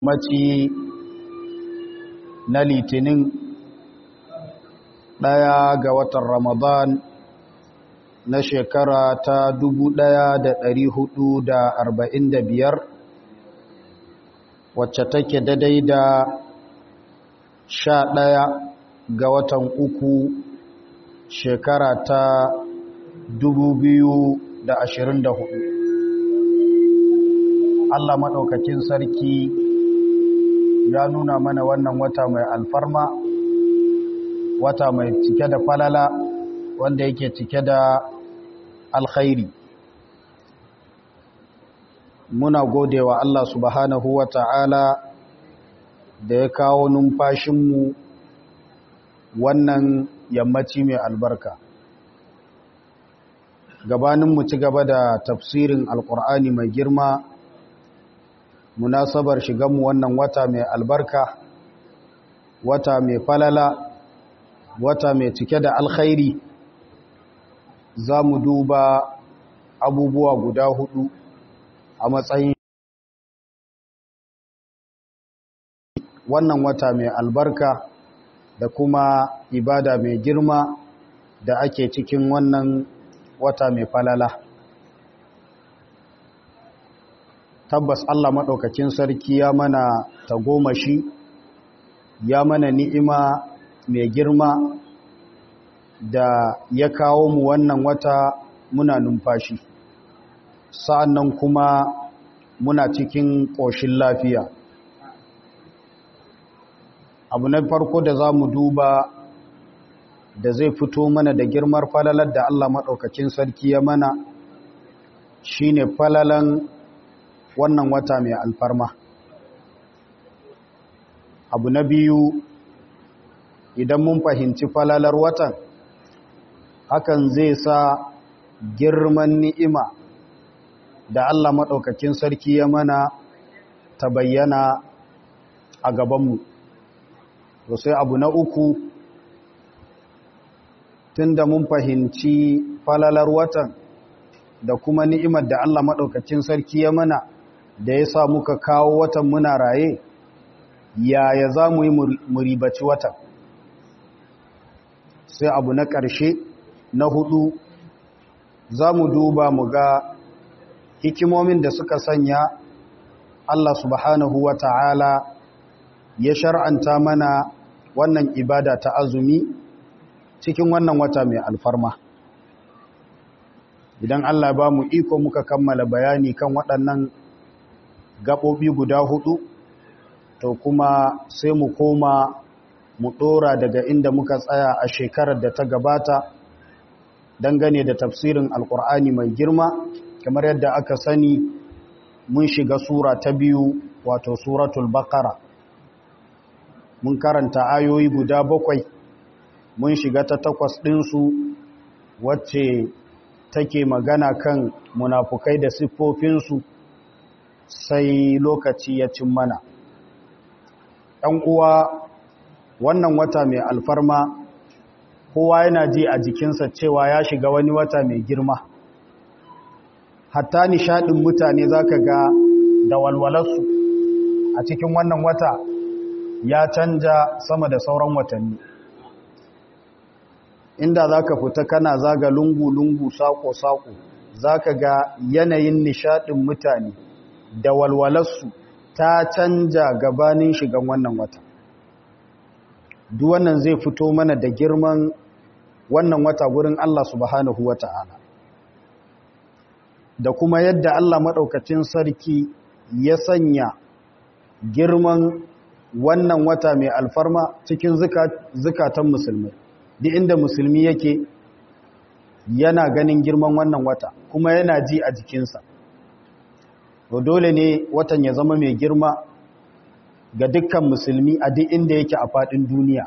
maci na litinin ɗaya ga watan ramadan na shekara ta biyar, wacce take daidai da sha ɗaya ga watan uku shekara ta hudu. Allah maɗaukakin sarki ya nuna mana wannan wata mai alfarma wata mai cike da falala wanda yake cike da alkhairi muna godewa Allah subhanahu wa ta'ala da ya kawo numfashinmu wannan yammaci mai albarka gabaninmu ci gaba da tafsirin alkur'ani mai girma munasabar shiganmu wannan wata mai albarka wata mai falala wata mai cike da alkhairi za mu duba abubuwa guda hudu a matsayin wannan wata mai albarka da kuma ibada mai girma da ake cikin wannan wata mai falala tabbas Allah maɗaukakin sarki ya mana tagomashi ya mana ni'ima mai girma da ya kawo mu wannan wata muna numfashi sa'annan kuma muna cikin ƙoshin lafiya abu na farko da za mu duba da zai fito mana da girmar falalar da Allah maɗaukakin sarki ya mana shine falalan wannan wata mai alfarma abu na biyu idan mun fahimci falalar watan hakan zai sa girman ni'ima da Allah maɗaukakin sarki ya mana ta bayyana a gabanmu to sai abu na uku tunda mun fahimci falalar watan da kuma ni'imar da Allah maɗaukakin sarki ya mana da ya sa muka kawo watan muna raye yaya za mu yi muribaci watan sai abu na ƙarshe na hudu za mu duba mu ga hikimomin da suka sanya Allah subhanahu wa ta'ala ya shar'anta mana wannan ibada ta azumi cikin wannan wata mai alfarma idan Allah ba mu iko muka kammala bayani kan waɗannan gaɓoɓi guda hudu to kuma sai mu koma mu ɗora daga inda muka tsaya a shekarar da ta gabata dangane da tafsirin alkur'ani mai girma kamar yadda aka sani mun shiga sura ta biyu wato suratul bakara mun karanta ayoyi guda bakwai mun shiga ta takwas ɗinsu wacce take magana kan munafukai da siffofinsu sai lokaci ya cin mana ɗan uwa wannan wata mai alfarma kowa yana ji a jikinsa cewa ya shiga wani wata mai girma hatta nishaɗin mutane za ka ga da walwalarsu a cikin wannan wata ya canja sama da sauran watanni inda za ka fita kana zaga lungu-lungu sako-sako za ka ga yanayin nishaɗin mutane da walwalarsu ta canja gabanin shigan wannan wata duk wannan zai fito mana da girman wannan wata gurin Allah subhanahu wa ta'ala da kuma yadda Allah maɗaukacin sarki ya sanya girman wannan wata mai alfarma cikin zukatan musulmi duk inda musulmi yake yana ganin girman wannan wata kuma yana ji a jikinsa to dole ne watan ya zama mai girma ga dukkan musulmi a duk inda yake a faɗin duniya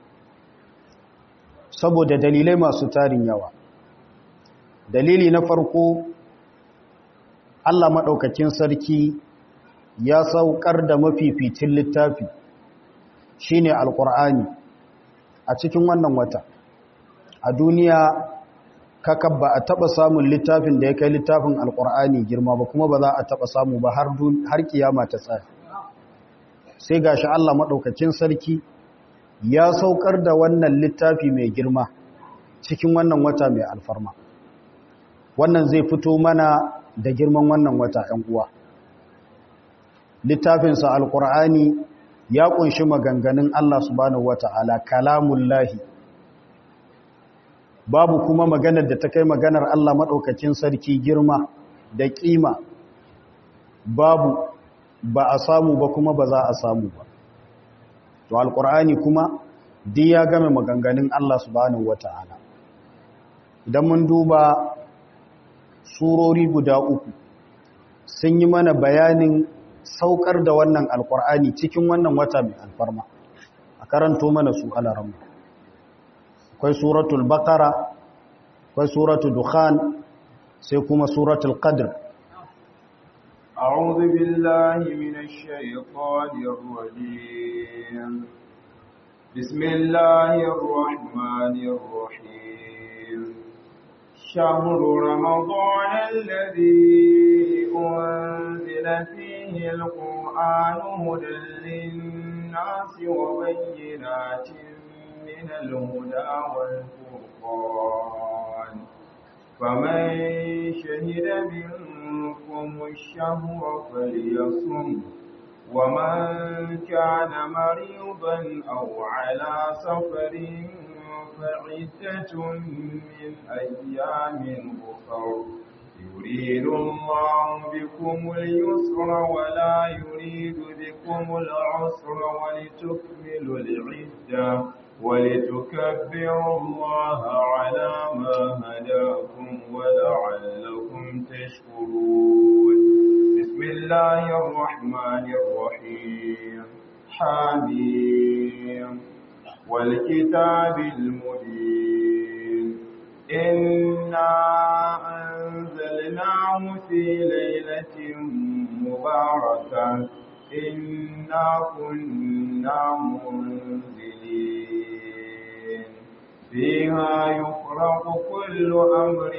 saboda dalilai masu tarin yawa dalili na farko Allah maɗaukakin sarki ya saukar da mafificin littafi shine alkur'ani a cikin wannan wata a duniya kakab ba a taba samun littafin da ya kai littafin alkur'ani girma ba kuma ba za a taba samu ba har kiyama ta tsaya sai gashi Allah maɗaukacin sarki ya saukar da wannan littafi mai girma cikin wannan wata mai alfarma wannan zai fito mana da girman wannan wata ‘yan uwa littafinsa alƙur'ani ya ƙunshi maganganun Allah subhanahu wata'ala kalamullahi babu kuma maganar da ta kai maganar Allah maɗaukacin sarki girma da ƙima babu ba a samu ba kuma ba za a samu ba to alƙur'ani kuma duk ya game maganganun Allah subhanahu wata'ala idan mun duba surori guda uku sun yi mana bayanin saukar da wannan alkur'ani cikin wannan wata mai alfarma a karanto mana su alaramma akwai suratul baqara akwai suratul dukhan sai kuma suratul qadr أعوذ بالله من الشيطان الرجيم بسم الله الرحمن الرحيم شهر رمضان الذي أنزل فيه القرآن هدى للناس وبينات من الهدى والفرقان فمن شهد منكم الشهر فليصم ومن كان مريضا أو على سفر فعدة من أيام أخر يريد الله بكم اليسر ولا يريد بكم العسر ولتكملوا العدة ولتكبروا الله على ما هداكم ولعلكم تشكرون بسم الله الرحمن الرحيم حميم والكتاب المبين إنا أنزلناه في ليلة مباركة إنا كنا منزلين فيها يفرق كل أمر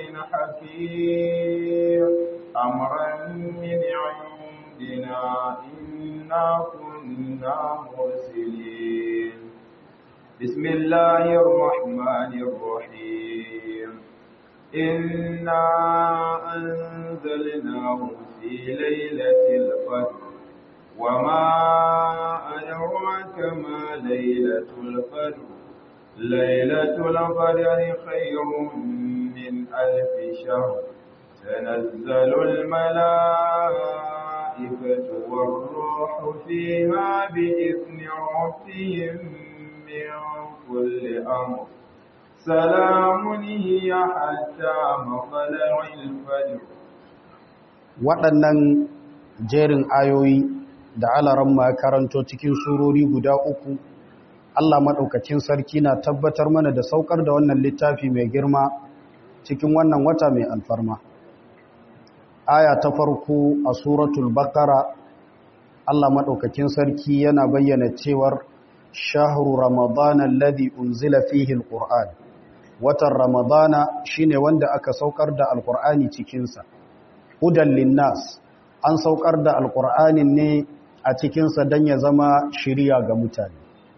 حكيم أمرا من عندنا إنا كنا مرسلين بسم الله الرحمن الرحيم إنا أنزلناه في ليلة القدر وما أدراك ما ليلة القدر ليلة القدر خير من ألف شهر تنزل الملائكة والروح فيها بإذن ربهم من كل أمر سلام هي حتى مطلع الفجر waɗannan jerin ayoyi da alaran ma karanto cikin surori guda uku Allah maɗaukacin sarki na tabbatar mana da saukar da wannan littafi mai girma cikin wannan wata mai alfarma aya ta farko a suratul baqara Allah maɗaukacin sarki yana bayyana cewar shahru ramadana alladhi unzila fihi alquran watan ramadana shine wanda aka saukar da alqur'ani cikin sa hudan linnas an saukar da alqur'anin ne a cikin sa dan ya zama shiriya ga mutane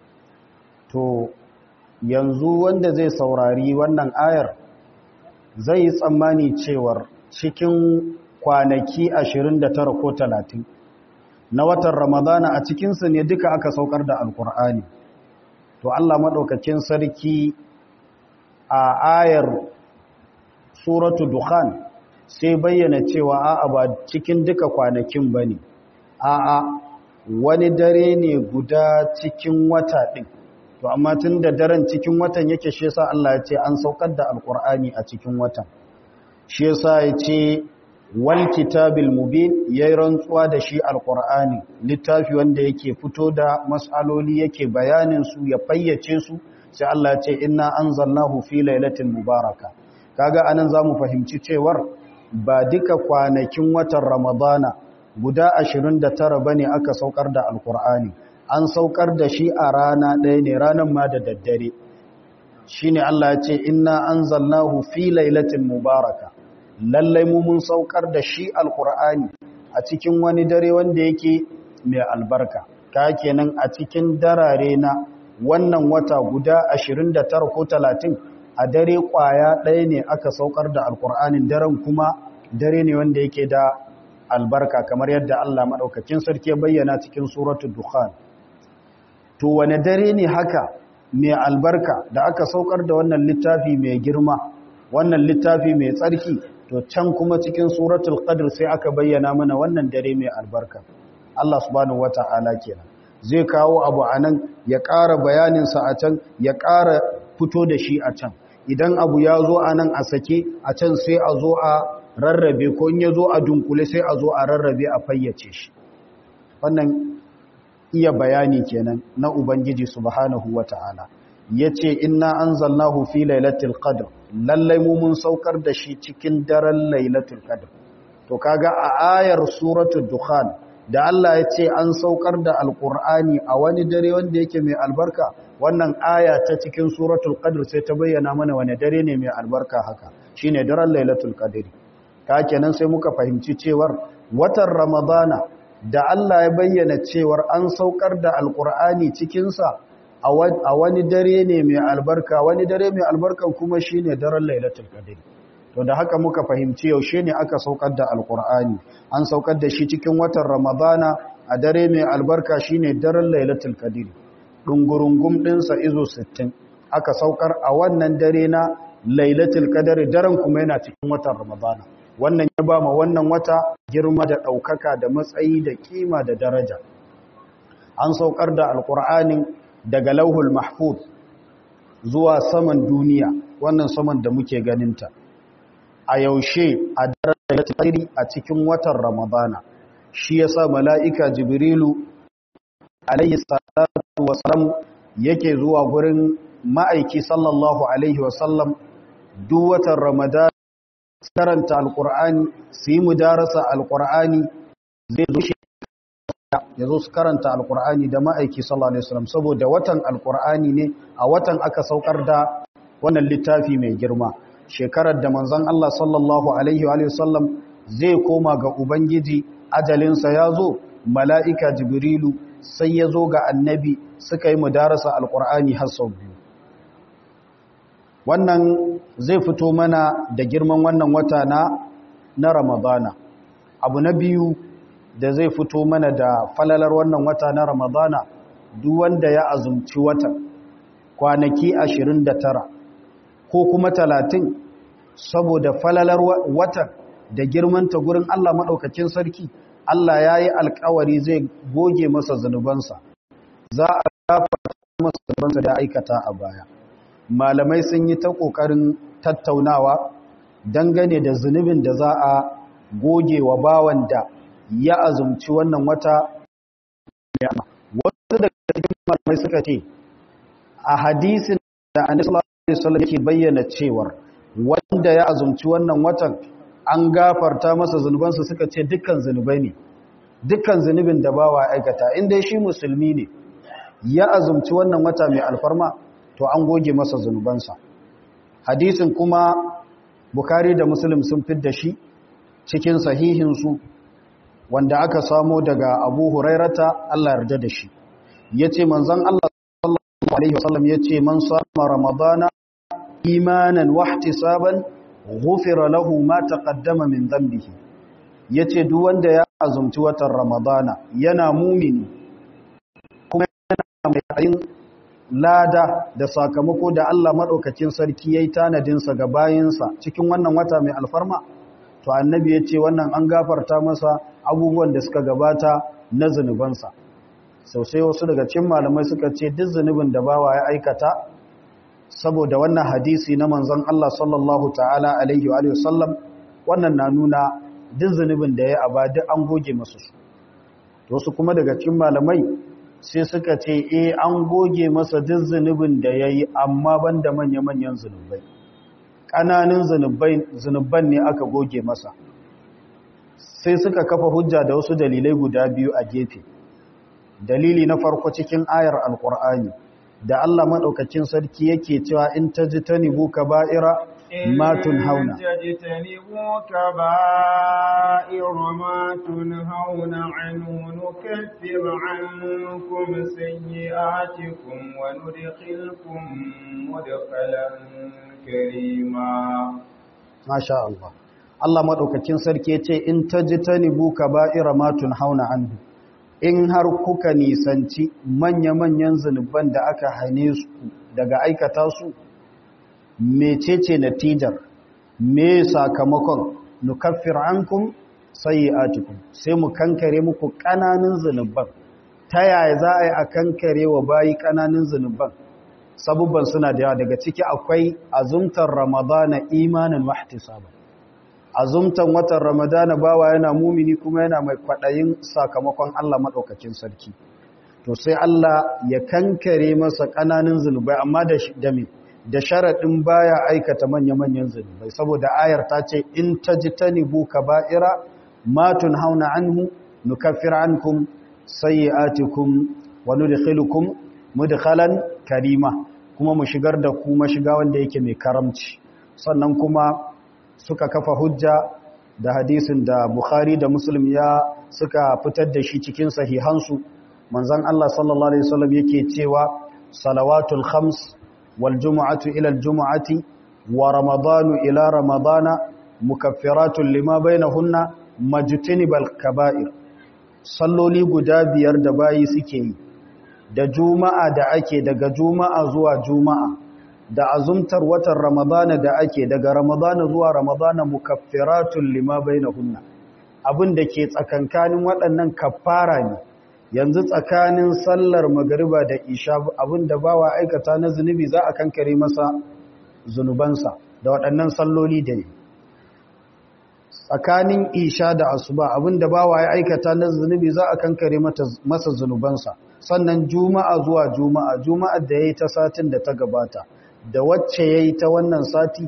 to yanzu wanda zai saurari wannan ayar zai yi tsammani cewar cikin kwanaki 29 ko 30 na watan ramadana a cikinsu ne duka aka saukar da alkur'ani to allah maɗaukakin sarki a ayar suratu dukhan sai bayyana cewa a'a ba cikin duka kwanakin ba ne a'a wani dare ne guda cikin wata ɗin to amma tun da daren cikin watan yake shi yasa Allah ya ce an saukar da alkur'ani a cikin watan shi yasa ya ce wal kitabil mubin yayi rantsuwa da shi alkur'ani littafi wanda yake fito da mas'aloli yake bayanin su ya fayyace su sai Allah ya ce inna anzalnahu fi lailatin mubaraka kaga anan zamu fahimci cewar ba duka kwanakin watan ramadana guda 29 bane aka saukar da alkur'ani an saukar da shi a rana ɗaya ne ranar ma da daddare shi ne Allah ya ce inna an zalnahu fi lailatin mubaraka lallai mu mun saukar da shi alkur'ani a cikin wani dare wanda yake mai albarka ka kenan a cikin darare na wannan wata guda 29 ko 30 a dare kwaya ɗaya ne aka saukar da alkur'anin daren kuma dare ne wanda yake da albarka kamar yadda Allah maɗaukakin sarki ya bayyana cikin suratul dukhan to wane dare ne haka mai albarka da aka saukar da wannan littafi mai girma wannan littafi mai tsarki to can kuma cikin suratul qadr sai aka bayyana mana wannan dare mai albarka Allah subhanahu wata'ala kenan zai kawo abu anan ya ƙara bayanin sa a can ya ƙara fito da shi a can idan abu ya zo anan a sake a can sai a zo a rarrabe ko in ya zo a dunkule sai a zo a rarrabe a fayyace shi wannan iya bayani kenan na ubangiji subhanahu wata'ala yace inna anzalnahu fi lailatul qadr lallai mu mun saukar da shi cikin daren lailatul qadr to kaga a ayar suratul dukhan da Allah ya ce an saukar da alqur'ani a wani dare wanda yake mai albarka wannan aya ta cikin suratul qadr sai ta bayyana mana wani dare ne mai albarka haka shine daren lailatul qadr ka kenan sai muka fahimci cewar watan ramadana da Allah ya bayyana cewar an saukar da alqur'ani cikin sa a wani dare ne mai albarka wani dare mai albarkan kuma shine daren lailatul qadr to da haka muka fahimci yaushe ne aka saukar da alqur'ani an saukar da shi cikin watan ramadana a dare mai albarka shine daren lailatul qadr dungurungum din sa izo 60 aka saukar a wannan dare na lailatul qadr daren kuma yana cikin watan ramadana wannan ya ba ma wannan wata girma da daukaka da matsayi da kima da daraja an saukar da alqur'anin daga lauhul mahfuz zuwa saman duniya wannan saman da muke ganinta a yaushe a daren tsari a cikin watan ramadana shi yasa mala'ika jibrilu alayhi salatu wasalam yake zuwa gurin ma'aiki sallallahu alaihi wasallam duk watan ramadana karanta alkur'ani su yi mudarasa alkur'ani zai zo shi ya zo su karanta alkur'ani da ma'aiki sallallahu alaihi wasallam saboda watan alkur'ani ne a watan aka saukar da wannan littafi mai girma shekarar da manzon Allah sallallahu alaihi wa sallam zai koma ga ubangiji ajalinsa ya zo mala'ika jibrilu sai ya zo ga annabi suka yi mudarasa alkur'ani har sau biyu wannan zai fito mana da girman wannan wata na na ramadana abu na biyu da zai fito mana da falalar wannan wata na ramadana duk wanda ya azumci watan kwanaki 29 ko kuma 30 saboda falalar watan da girmanta gurin Allah maɗaukakin sarki Allah ya yi alkawari zai goge masa zunubansa za a gafarta masa zunubansa da aikata a baya malamai sun yi ta ƙoƙarin tattaunawa dangane da zunubin da za a goge wa bawan da ya azumci wannan wata wasu daga cikin malamai suka ce a hadisin da annabi sallallahu alaihi wasallam yake bayyana cewar wanda ya azumci wannan watan an gafarta masa zunubansa suka ce dukkan zunubai ne dukkan zunubin da bawa aikata inda shi musulmi ne ya azumci wannan wata mai alfarma to an goge masa zunubansa hadisin kuma bukari da muslim sun fidda shi cikin sahihinsu wanda aka samo daga abu hurairata Allah yarda da shi ya ce manzan Allah sallallahu Alaihi wasallam ya ce man sama ramadana imanan wahtisaban ghufira lahu ma taqaddama min dhanbihi yace duk wanda ya azumci watan ramadana yana mumini kuma yana mai lada da sakamako da Allah madaukakin sarki yayi tanadin sa ga bayinsa cikin wannan wata mai alfarma to annabi yace wannan an gafarta masa abubuwan da suka gabata na zanubansa sosai wasu daga cikin malamai suka ce duk zunubin da bawa ya aikata saboda wannan hadisi na manzon Allah sallallahu ta'ala alaihi wa sallam wannan na nuna duk zunubin da ya aba duk an goge masu su wasu kuma daga cikin malamai sai suka ce eh an goge masa duk zunubin da yayi amma banda manya-manyan zunubai ƙananan zunubai zunuban ne aka goge masa sai suka kafa hujja da wasu dalilai guda biyu a gefe dalili na farko cikin ayar alkur'ani da Allah maɗaukacin sarki yake cewa in ta ji ta nibu ka ba'ira ما تنهون تجتنبوا كبائر ما تنهون عنه نكفر عنكم سيئاتكم وندخلكم مدخلا كريما ما شاء الله Allah madaukakin sarki yace in tajtanibu kaba'ira ma tunhauna anhu in har kuka nisanci manya-manyan zunuban da aka hane su daga aikata su mecece natijar me sakamakon nukaffir ankum sayyi'atikum sai mu kankare muku kananan zunuban ta yaya za a yi a kankare wa bayi kananan zunuban sabubban suna da yawa daga ciki akwai azumtar ramadana imanin wahtisaba azumtan watan ramadana bawa yana mumini kuma yana mai kwaɗayin sakamakon Allah maɗaukakin sarki to sai Allah ya kankare masa ƙananan zunubai amma da dami da sharaɗin baya aikata manya-manyan zunubai saboda ayar ta ce in ta ji ta nibu ka ba'ira matun hauna anhu nukaffir ankum sayyi'atikum wa nudkhilukum mudkhalan karima kuma mu shigar da ku mashiga wanda yake mai karamci sannan kuma suka kafa hujja da hadisin da Bukhari da Muslim ya suka fitar da shi cikin sahihansu manzon Allah sallallahu alaihi wasallam yake cewa salawatul khams wal jumu'atu ila al jumu'ati wa ramadanu ila ramadana mukaffiratun lima bainahunna majtanibal kaba'ir salloli guda biyar da bayi suke yi da juma'a da ake daga juma'a zuwa juma'a da azumtar watan ramadana da ake daga ramadana zuwa ramadana mukaffiratun lima bainahunna abin da ke tsakankanin waɗannan kaffara ne yanzu tsakanin sallar magariba da isha abin da bawa aikata na zunubi za a kankare masa zunubansa da waɗannan salloli da ne tsakanin isha da asuba abin da bawa ya aikata na zunubi za a kankare masa zunubansa sannan juma'a zuwa juma'a juma'a da ya yi ta satin da ta gabata da wacce ya yi ta wannan sati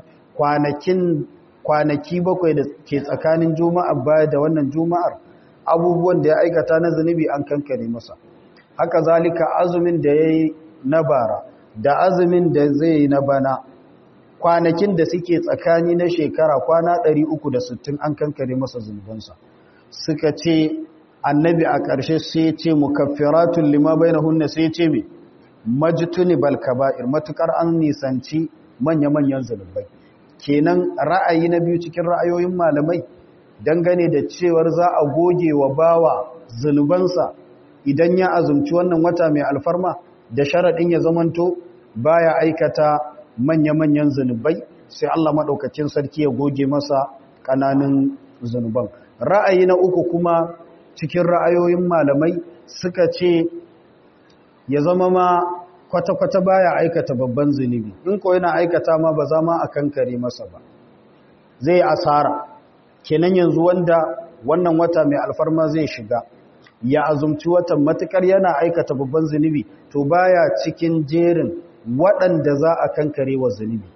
kwanaki bakwai da ke tsakanin juma'a baya da wannan juma'ar abubuwan da ya aikata na zunubi an kankare masa haka zalika azumin da ya yi na bara da azumin da zai yi na bana kwanakin da suke tsakani na shekara kwana 360 an kankare masa zunubansa suka ce annabi a ƙarshe sai ce mukaffiratun lima bainahunna sai ce me majtuni bal kaba'ir matukar an nisanci manya-manyan zunubai kenan ra'ayi na biyu cikin ra'ayoyin malamai dangane da cewar za a goge wa bawa zunubansa idan ya azumci wannan wata mai alfarma da sharaɗin ya zamanto baya aikata manya-manyan zunubai sai Allah maɗaukacin sarki ya goge masa ƙananan zunuban ra'ayi na uku kuma cikin ra'ayoyin malamai suka ce ya zama ma kwata-kwata baya aikata babban zunubi in ko yana aikata ma ba za ma a kankare masa ba zai asara kenan yanzu wanda wannan wata mai alfarma zai shiga ya azumci watan matukar yana aikata babban zunubi to baya cikin jerin waɗanda za a kankare wa zunubi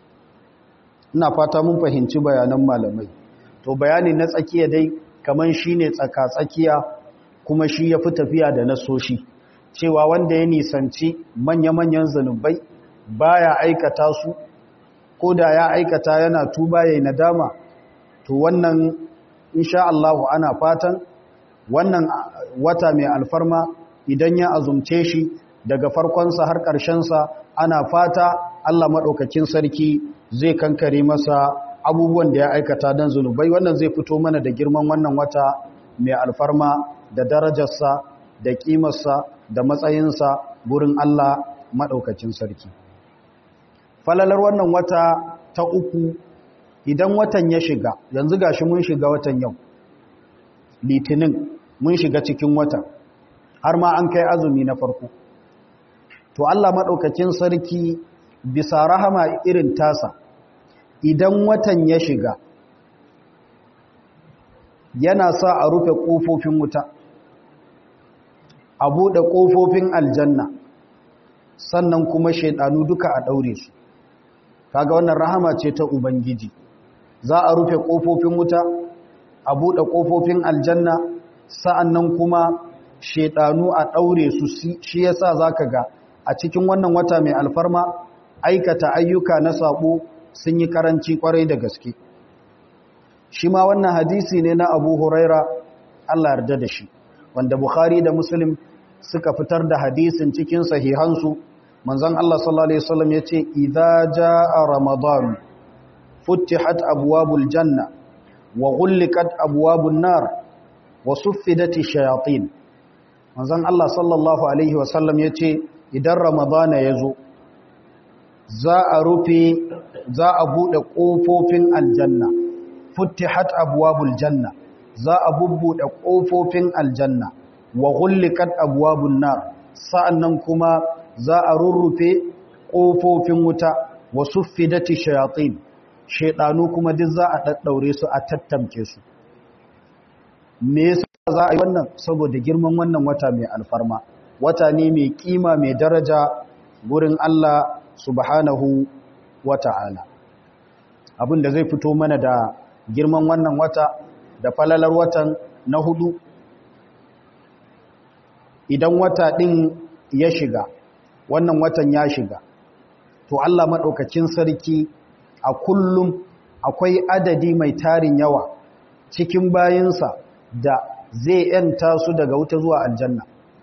ina fata mun fahimci bayanan malamai to bayani na tsakiya dai kaman shine tsaka-tsakiya kuma shi ya fi tafiya da nasoshi cewa wanda ya nisanci manya-manyan zanubai baya aikata su ko da ya aikata yana tuba yayin nadama to wannan insha Allah ana fatan wannan wata mai alfarma idan ya azumce shi daga farkonsa har ƙarshensa ana fata Allah maɗaukakin sarki zai kankare masa abubuwan da ya aikata don zunubai wannan zai fito mana da girman wannan wata mai alfarma da darajarsa da ƙimarsa da matsayinsa gurin Allah maɗaukacin sarki. Falalar wannan wata ta uku idan watan ya shiga, yanzu gashi mun shiga watan yau, litinin mun shiga cikin wata, har ma an kai azumi na farko. To Allah maɗaukacin sarki bisa rahama irin tasa, idan watan ya shiga, yana sa a rufe ƙofofin wuta. a buɗe ƙofofin aljanna sannan kuma shaidanu duka a ɗaure su kaga wannan rahama ce ta ubangiji za a rufe ƙofofin wuta a buɗe ƙofofin aljanna sa'annan kuma shaidanu a ɗaure su shi yasa zaka ga a cikin wannan wata mai alfarma aikata ayyuka na saɓo sun yi karanci kwarai da gaske shi ma wannan hadisi ne na abu huraira Allah yarda da shi wanda bukhari da muslim suka fitar da hadisin cikin sahihansu manzon Allah sallallahu alaihi wasallam yace idza jaa ramadan futihat abwabul janna wa ghulqat abwabun nar wa suffidat shayatin manzon Allah sallallahu alaihi wasallam yace idan ramadana yazo za a rufe za a bude kofofin aljanna futihat abwabul janna za a bubbude kofofin aljanna wa ghulqat abwabun nar sa'annan kuma za a rurrufe kofofin wuta wa suffidati shayatin shaydanu kuma duk za a daddaure su a tattamke su me yasa za a yi wannan saboda girman wannan wata mai alfarma wata ne mai kima mai daraja gurin Allah subhanahu wata'ala abin da zai fito mana da girman wannan wata da falalar watan na hudu idan wata ɗin ya shiga wannan watan ya shiga to Allah maɗaukacin sarki a kullum akwai adadi mai tarin yawa cikin bayinsa da zai ‘yanta su daga wuta zuwa aljanna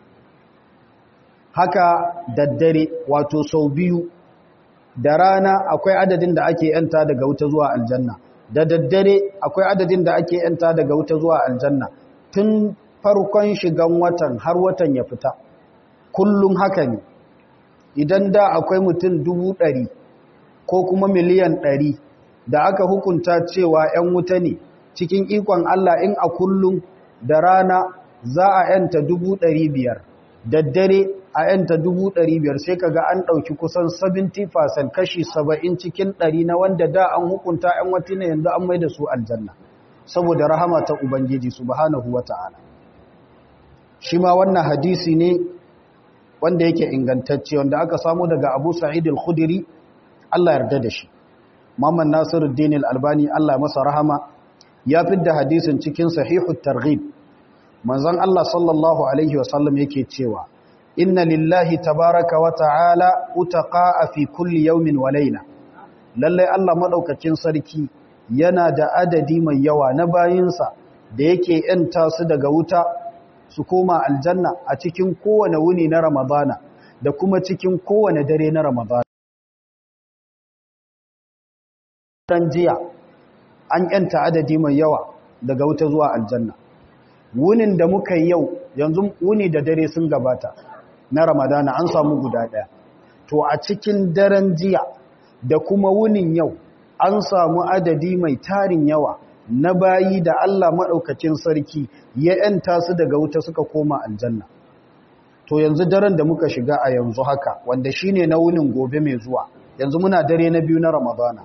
haka daddare wato sau biyu da rana akwai adadin da ake ‘yanta daga wuta zuwa aljanna da daddare akwai adadin da ake ‘yanta daga wuta zuwa aljanna tun farkon shigan watan har watan ya fita kullum haka ne idan da akwai mutum dubu ɗari ko kuma miliyan ɗari da aka hukunta cewa ‘yan wuta ne cikin ikon Allah in a kullum da rana za a ‘yanta dubu ɗari biyar daddare a ‘yanta dubu ɗari biyar sai kaga an ɗauki kusan 70% kashi 70 cikin ɗari na wanda da an hukunta ‘yan wata ne yanzu an mai da su aljanna saboda rahama ta Ubangiji subhanahu wa ta'ala shi ma wannan hadisi ne wanda yake ingantacce wanda aka samu daga Abu Sa'id al-Khudri Allah yarda da shi Muhammad Nasiruddin al-Albani Allah masa rahama ya fidda hadisin cikin sahihut targhib manzon Allah sallallahu alaihi wasallam yake cewa inna lillahi tabaraka wa ta'ala utaqa'a fi kulli yawmin wa layla lalle Allah madaukakin sarki yana da adadi mai yawa na bayinsa da yake yanta su daga wuta su koma aljanna a cikin kowane wuni na ramadana da kuma cikin kowane dare na ramadana dan jiya an yanta adadi mai yawa daga wuta zuwa aljanna wunin da muka yi yau yanzu wuni da dare sun gabata na ramadana an samu guda ɗaya to a cikin daren jiya da kuma wunin yau an samu adadi mai tarin yawa na bayi da Allah maɗaukacin sarki ya ‘yanta su daga wuta suka koma aljanna. To yanzu daren da muka shiga a yanzu haka wanda shi ne na wunin gobe mai zuwa yanzu muna dare na biyu na Ramadana.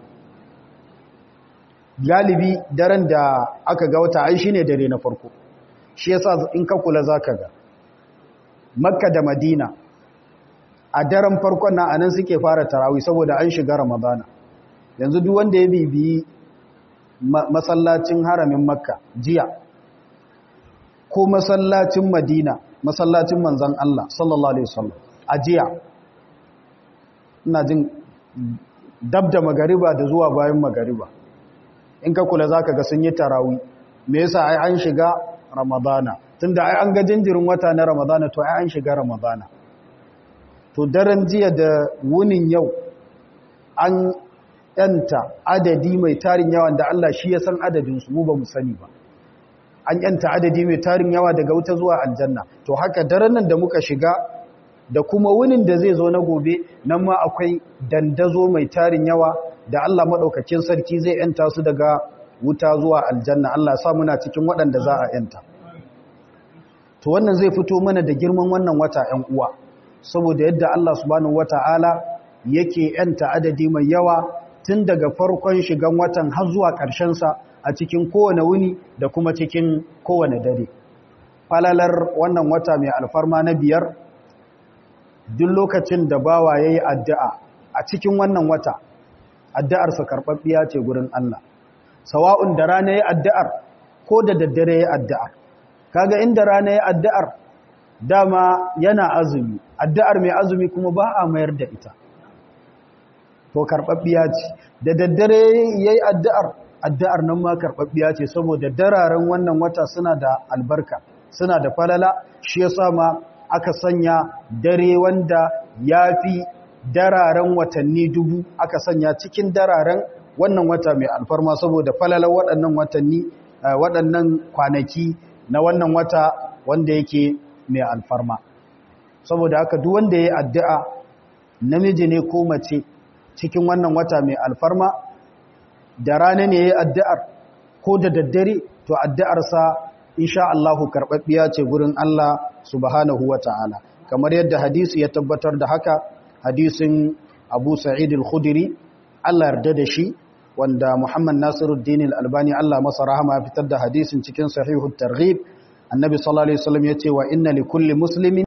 Galibi daren da aka ga wata ai shi ne dare na farko, shi yasa in ka kula za ka ga. Makka da Madina a daren farkon na anan suke fara tarawi saboda an shiga Ramadana. Yanzu duk wanda ya bibiyi masallacin haramin makka jiya ko masallacin madina masallacin manzan Allah sallallahu alaihi wasallam a jiya ina jin dab da magariba da zuwa bayan magariba in ka kula zaka ga sun yi tarawi me yasa ai an shiga ramadana tunda ai an ga jinjirin wata na ramadana to ai an shiga ramadana to daren jiya da wunin yau an yanta adadi mai tarin yawa da Allah shi ya san adadinsu mu ba mu sani ba an yanta adadi mai tarin yawa daga wuta zuwa aljanna to haka daren nan da muka shiga da kuma wunin da zai zo na gobe nan ma akwai dandazo mai tarin yawa da Allah madaukakin sarki zai yanta su daga wuta zuwa aljanna Allah ya sa muna cikin waɗanda za a yanta to wannan zai fito mana da girman wannan wata 'yan uwa saboda yadda Allah subhanahu wataala yake yanta adadi mai yawa tun daga farkon shigan watan har zuwa sa a cikin kowane wuni da kuma cikin kowane dare. Falalar wannan wata mai alfarma na biyar, duk lokacin da bawa ya yi addu'a a cikin wannan wata, addu'arsa karɓaɓɓiya ce gurin Allah. Sawa'un da rana ya addu'ar ko da daddare ya addu'ar. Kaga inda rana ya addu'ar, dama yana azumi, addu'ar mai azumi kuma ba a mayar da ita. to karɓaɓɓiya ce da daddare ya yi addu'ar addu'ar nan ma karɓaɓɓiya ce saboda dararen wannan wata suna da albarka suna da falala shi ya sama aka sanya dare wanda ya fi dararen watanni dubu aka sanya cikin dararen wannan wata mai alfarma saboda falalar waɗannan watanni waɗannan kwanaki na wannan wata wanda yake mai alfarma saboda haka duk wanda ya yi addu'a namiji ne ko mace cikin wannan wata mai alfarma da rana ne ya yi addu'ar ko da daddare to addu'arsa insha Allahu karɓaɓɓiya ce gurin Allah subhanahu wa ta'ala kamar yadda hadisi ya tabbatar da haka hadisin abu sa'id al-khudiri Allah yarda da shi wanda Muhammad Nasiruddin al-Albani Allah masa rahama ya fitar da hadisin cikin sahihut targhib annabi sallallahu alaihi wasallam yace wa inna likulli muslimin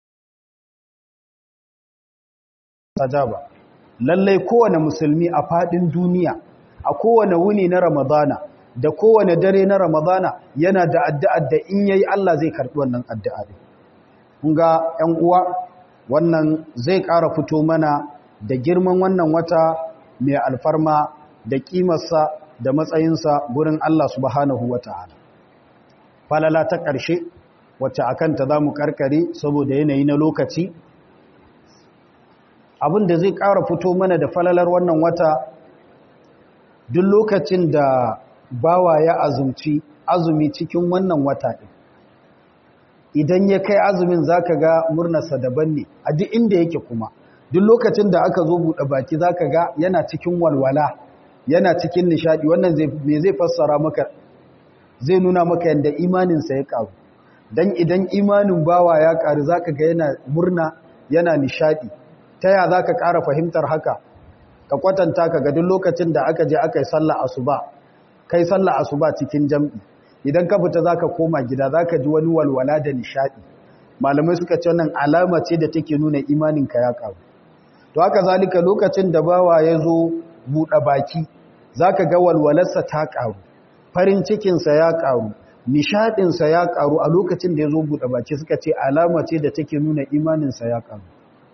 sajaba lallai kowane musulmi a fadin duniya a kowane wuni na ramadana da kowane dare na ramadana yana da addu'ar da in yayi Allah zai karbi wannan addu'a din kun ga ƴan uwa wannan zai ƙara fito mana da girman wannan wata mai alfarma da kimarsa da matsayinsa gurin Allah subhanahu wata'ala falala ta ƙarshe wacce akan ta zamu karkare saboda yanayi na lokaci abin da zai ƙara fito mana da falalar wannan wata duk lokacin da bawa ya azumci azumi cikin wannan wata ɗin idan ya kai azumin zaka ga murnarsa daban ne a duk inda yake kuma duk lokacin da aka zo buɗe baki zaka ga yana cikin walwala yana cikin nishadi wannan me zai fassara maka zai nuna maka yadda imaninsa ya ƙaru don idan imanin bawa ya ƙaru zaka ga yana murna yana nishadi ta ya za ka ƙara fahimtar haka ka kwatanta ka ga duk lokacin da aka je aka yi sallah asuba kai sallah asuba cikin jam'i idan ka fita za ka koma gida za ka ji wani walwala da nishaɗi malamai suka ce wannan alama ce da take nuna imaninka ya ƙaru to haka zalika lokacin da bawa ya zo buɗe baki za ka ga walwalarsa ta ƙaru farin cikinsa ya ƙaru nishaɗinsa ya ƙaru a lokacin da ya zo buɗe baki suka ce alama ce da take nuna imaninsa ya ƙaru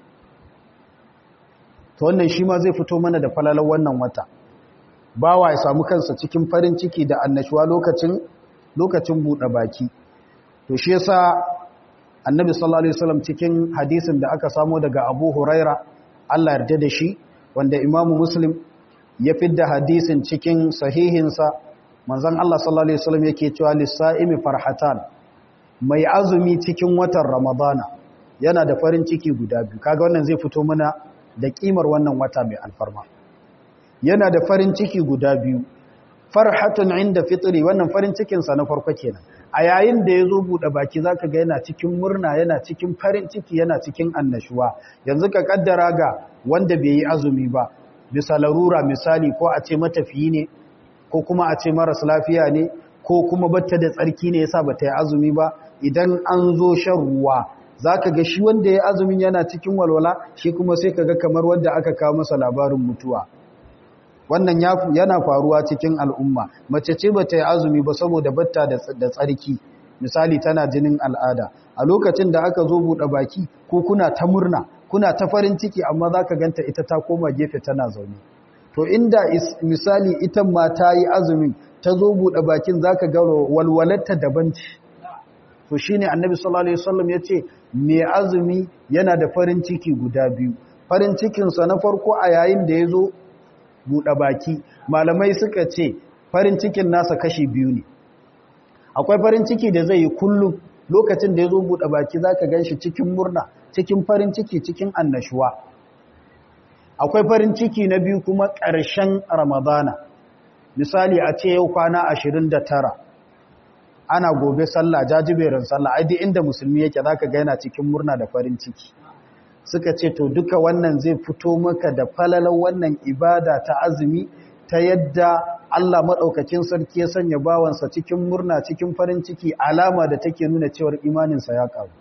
to wannan shi ma zai fito mana da falalar wannan wata bawa ya samu kansa cikin farin ciki da annashuwa lokacin lokacin buɗe baki to shi yasa annabi sallallahu alaihi wasallam cikin hadisin da aka samo daga Abu Huraira Allah yarda da shi wanda Imam Muslim ya fidda hadisin cikin sahihinsa manzon Allah sallallahu alaihi wasallam yake cewa lis-sa'imi farhatan mai azumi cikin watan Ramadana yana da farin ciki guda biyu kaga wannan zai fito mana da kimar wannan wata mai alfarma yana da farin ciki guda biyu farhatun inda fitri wannan farin cikinsa na farko kenan a yayin da ya zo buɗe baki zaka ga yana cikin murna yana cikin farin ciki yana cikin annashuwa yanzu ka kaddara ga wanda bai yi azumi ba bisa larura misali ko a ce matafiyi ne ko kuma a ce maras lafiya ne ko kuma batta da tsarki ne yasa bata yi azumi ba idan an zo shan ruwa za ka ga shi wanda ya azumin yana cikin walwala shi kuma sai ka ga kamar wanda aka kawo masa labarin mutuwa wannan yana faruwa cikin al'umma mace ce bata yi azumi ba saboda batta da tsarki misali tana jinin al'ada a lokacin da aka zo buɗe baki ko kuna ta murna kuna ta farin ciki amma za ka ganta ita ta koma gefe tana zaune to inda misali ita ma ta yi azumin ta zo buɗe bakin za ka ga walwalarta daban ce to shi ne annabi sallallahu alaihi wasallam ya ce mai azumi yana da farin ciki guda biyu farin cikinsa na farko a yayin da ya zo buɗe baki malamai suka ce farin cikin nasa kashi biyu ne akwai farin ciki da zai yi kullum lokacin da ya zo buɗe baki za ka gan shi cikin murna cikin farin ciki cikin annashuwa akwai farin ciki na biyu kuma ƙarshen ramadana misali a ce yau kwana ashirin da tara ana gobe sallah jajiberin sallah ai duk inda musulmi yake zaka ga yana cikin murna da farin ciki suka ce to duka wannan zai fito maka da falalan wannan ibada ta azumi ta yadda Allah madaukakin sarki ya sanya bawansa cikin murna cikin farin ciki alama da take nuna cewar imaninsa ya karu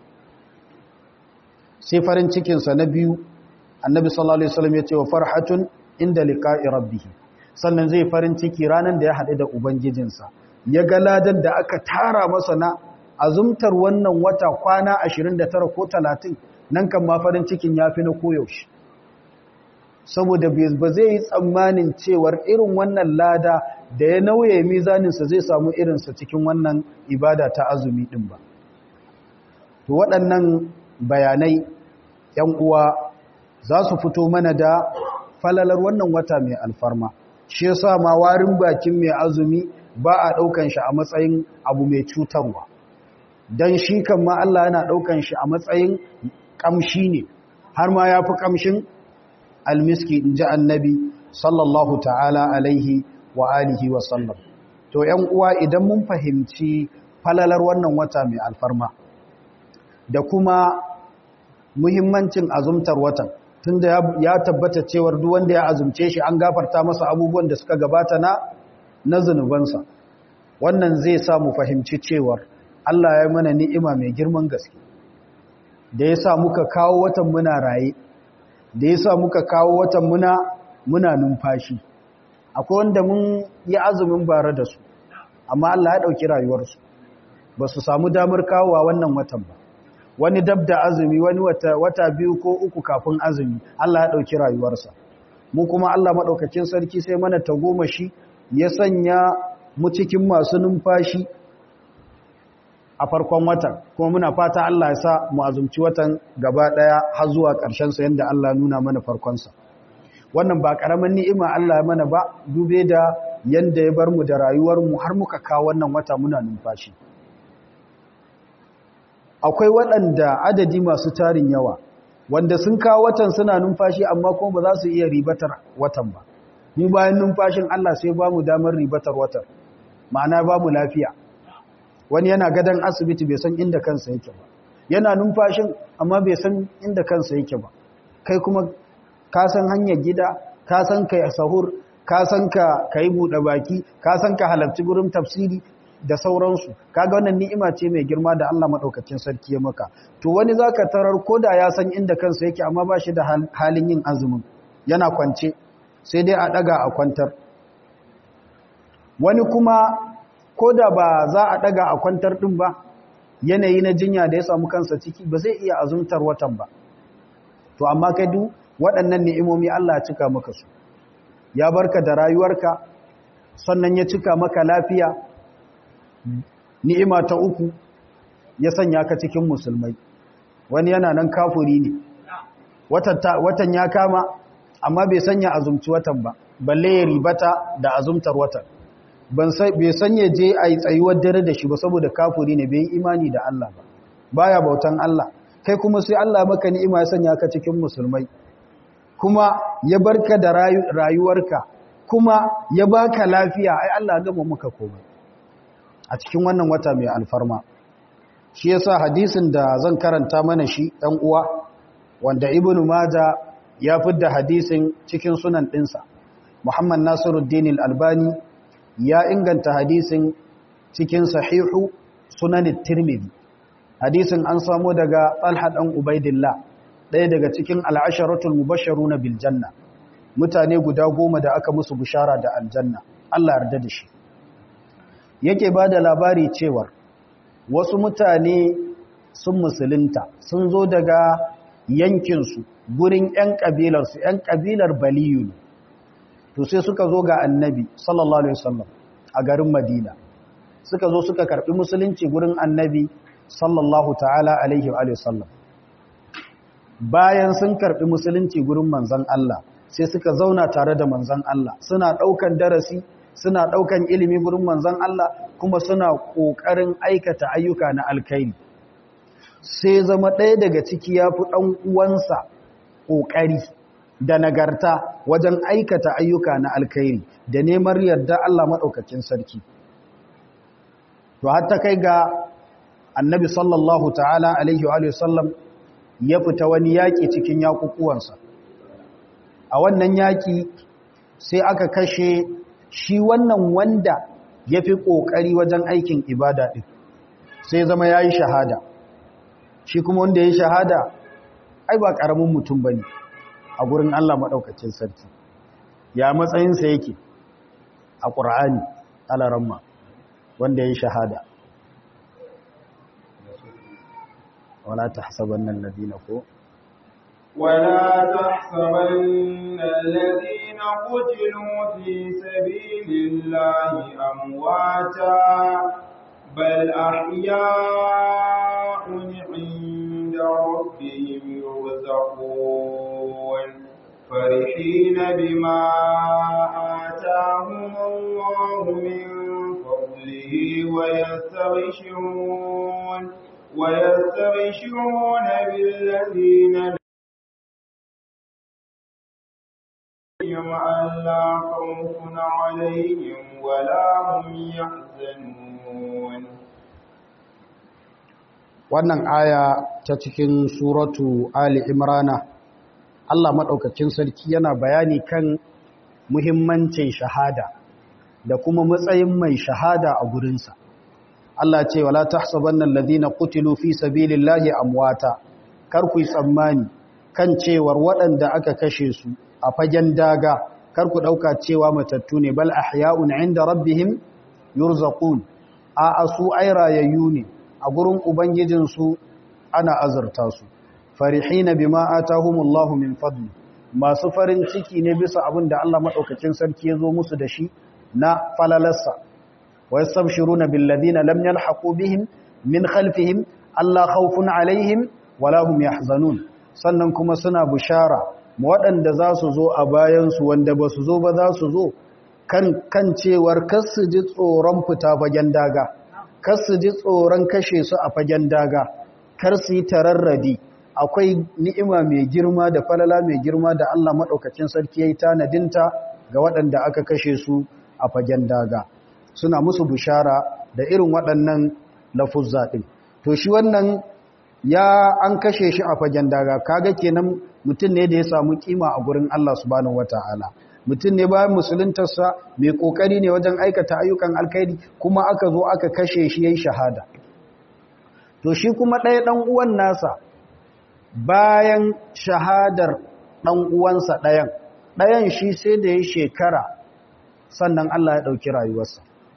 sai farin cikin sa na biyu annabi sallallahu alaihi wasallam ya ce wa farhatun inda liqa'i rabbih sannan zai farin ciki ranan da ya haɗu da ubangijinsa ya ga ladan da aka tara masa na azumtar wannan wata kwana 29 ko 30 nan kan ma farin cikin ya fi na koyaushe saboda ba zai yi tsammanin cewar irin wannan lada da ya nauye mizaninsa zai samu irinsa cikin wannan ibada ta azumi ɗin ba to waɗannan bayanai ‘yan uwa za su fito mana da falalar wannan wata mai alfarma shi yasa ma warin bakin mai azumi ba a ɗaukan shi a matsayin abu mai cutarwa don shi kan ma Allah yana ɗaukan shi a matsayin ƙamshi ne har ma ya fi ƙamshin almiski in ji annabi sallallahu ta'ala alaihi wa alihi wa sallam to ‘yan uwa idan mun fahimci falalar wannan wata mai alfarma da kuma muhimmancin azumtar watan tunda ya tabbata cewar duk wanda ya azumce shi an gafarta masa abubuwan da suka gabata na na zunubansa wannan zai sa mu fahimci cewar Allah ya mana ni'ima mai girman gaske da ya sa muka kawo watan muna raye da ya sa muka kawo watan muna muna numfashi akwai wanda mun yi azumin bare da su amma Allah ya ɗauki rayuwarsu ba su samu damar kawowa wannan watan ba wani dab da azumi wani wata, wata biyu ko uku kafin azumi Allah ya ɗauki rayuwarsa mu kuma Allah maɗaukakin sarki sai mana tagomashi ya sanya mu cikin masu numfashi a farkon watan kuma muna fata Allah ya sa mu azumci watan gaba ɗaya har zuwa ƙarshensa yadda Allah nuna mana farkonsa wannan ba ƙaramin ni'ima Allah ya mana ba dube da yanda ya bar mu da rayuwarmu har muka kawo wannan wata muna numfashi akwai waɗanda adadi masu tarin yawa wanda sun kawo watan suna numfashi amma kuma ba za su iya ribatar watan ba mu bayan numfashin Allah sai ba mu damar ribatar watan ma'ana ba mu lafiya wani yana gadon asibiti bai san inda kansa yake ba yana numfashin amma bai san inda kansa yake ba kai kuma ka san hanyar gida ka san ka sahur ka san ka kai buɗe baki ka san ka halarci gurin tafsiri da sauransu kaga wannan ni'ima ce mai girma da Allah madaukakin sarki ya maka to wani zaka tarar koda ya san inda kansa yake amma ba shi da halin yin azumin yana kwance sai dai a daga a kwantar wani kuma koda ba za a daga a kwantar din ba yanayi na jinya da ya samu kansa ciki ba zai iya azumtar watan ba to amma kai duk waɗannan ni'imomi Allah ya cika maka su ya barka da rayuwarka sannan ya cika maka lafiya ni'ima ta uku ya sanya ka cikin musulmai wani yana nan kafuri ne watan ya kama amma bai sanya azumci watan ba balle ya ribata da azumtar watan bai sanya je a yi tsayuwar dare da shi ba saboda kafuri ne bai imani da Allah ba baya bautan Allah kai kuma sai Allah maka ni'ima ya sanya ka cikin musulmai kuma ya barka da rayuwarka kuma ya baka lafiya ai Allah gama maka komai a cikin wannan wata mai alfarma shi yasa hadisin da zan karanta mana shi ɗan uwa wanda ibnu maja ya fidda hadisin cikin sunan ɗinsa muhammad nasiruddin al-albani ya inganta hadisin cikin sahihu sunan tirmidhi hadisin an samu daga talha dan ubaidillah ɗaya daga cikin al'asharatul mubashsharuna bil janna mutane guda goma da aka musu bishara da aljanna Allah yarda da shi yake ba da labari cewar wasu mutane sun musulunta sun zo daga yankinsu gurin 'yan ƙabilarsu 'yan ƙabilar baliyu ne to sai suka zo ga annabi sallallahu alaihi wasallam a garin madina suka zo suka karɓi musulunci gurin annabi sallallahu ta'ala alaihi wasallam bayan sun karɓi musulunci gurin manzan Allah sai suka zauna tare da manzan Allah suna ɗaukan darasi suna ɗaukan ilimi gurin manzan Allah kuma suna ƙoƙarin aikata ayyuka na alkairi sai zama ɗaya daga ciki ya fi ɗan uwansa ƙoƙari da nagarta wajen aikata ayyuka na alkairi da neman yarda Allah maɗaukacin sarki to hatta kai ga annabi sallallahu ta'ala alaihi wa sallam ya fita wani yaƙi cikin yaƙuƙuwansa a wannan yaƙi sai aka kashe shi wannan wanda ya fi ƙoƙari wajen aikin ibada ɗin sai zama ya yi shahada shi kuma wanda ya yi shahada ai ba ƙaramin mutum ba ne a gurin Allah maɗaukacin sarki ya matsayinsa yake a ƙura'ani alaramma wanda ya yi shahada wala ta hasaban nan ladina ko ولا تحسبن الذين قتلوا في سبيل الله أمواتا بل أحياء عند ربهم يرزقون فرحين بما آتاهم الله من فضله ويستغشرون ويستغشرون بالذين لهم ألا خوف عليهم ولا هم يحزنون wannan aya ta cikin suratu Ali Imrana Allah maɗaukakin sarki yana bayani kan muhimmancin shahada da kuma matsayin mai shahada a gurinsa Allah ce wala tahsabanna alladhina qutilu fi sabilillahi amwata kar ku tsammani kan cewar waɗanda aka kashe su a fagen daga kar ku dauka cewa matattu ne bal ahya'un 'inda rabbihim yurzaqun a asu ayrayayyu ne a gurin ubangijin su ana azurta su farihina bima atahumullahu min fadli masu farin ciki ne bisa abin da Allah madaukakin sarki ya zo musu da shi na falalarsa ويستبشرون بالذين لم يلحقوا بهم من خلفهم ألا خوف عليهم ولا هم يحزنون sannan kuma suna bishara waɗanda za su zo a bayansu wanda ba su zo ba za su zo kan kan cewar kar su ji tsoron fita fagen daga kar su ji tsoron kashe su a fagen daga kar su yi tararradi akwai ni'ima mai girma da falala mai girma da Allah maɗaukacin sarki ya yi tanadinta ga waɗanda aka kashe su a fagen daga suna musu bishara da irin waɗannan lafuzza ɗin to shi wannan ya an kashe shi a fagen daga kaga kenan mutum ne da ya samu kima a gurin Allah subhanahu wataala mutum ne bayan musuluntarsa mai kokari ne wajen aikata ayyukan alkhairi kuma aka zo aka kashe shi yayin shahada to shi kuma ɗaya ɗan uwan nasa bayan shahadar ɗan uwansa ɗayan ɗayan shi sai da ya shekara sannan Allah ya ɗauki rayuwarsa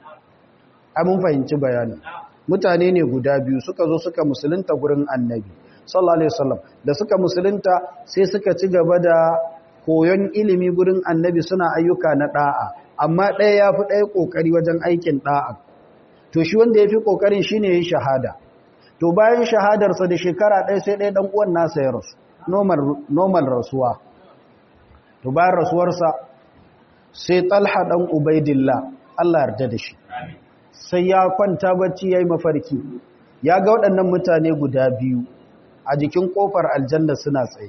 mun fahimci bayanin mutane ne guda biyu suka zo suka musulunta gurin annabi sallallahu alaihi wasallam da suka musulunta sai suka ci gaba da koyon ilimi gurin annabi suna ayyuka na da'a amma ɗaya ya fi ɗaya ƙoƙari wajen aikin da'a to shi wanda ya fi ƙoƙarin shi ne ya shahada to bayan shahadarsa da shekara ɗaya sai ɗaya ɗan uwan nasa ya rasu normal rasuwa to bayan rasuwarsa sai talha ɗan ubaidillah Allah yarda da shi sai ya kwanta bacci ya yi mafarki ya ga waɗannan mutane guda biyu a jikin ƙofar aljanna suna tsaye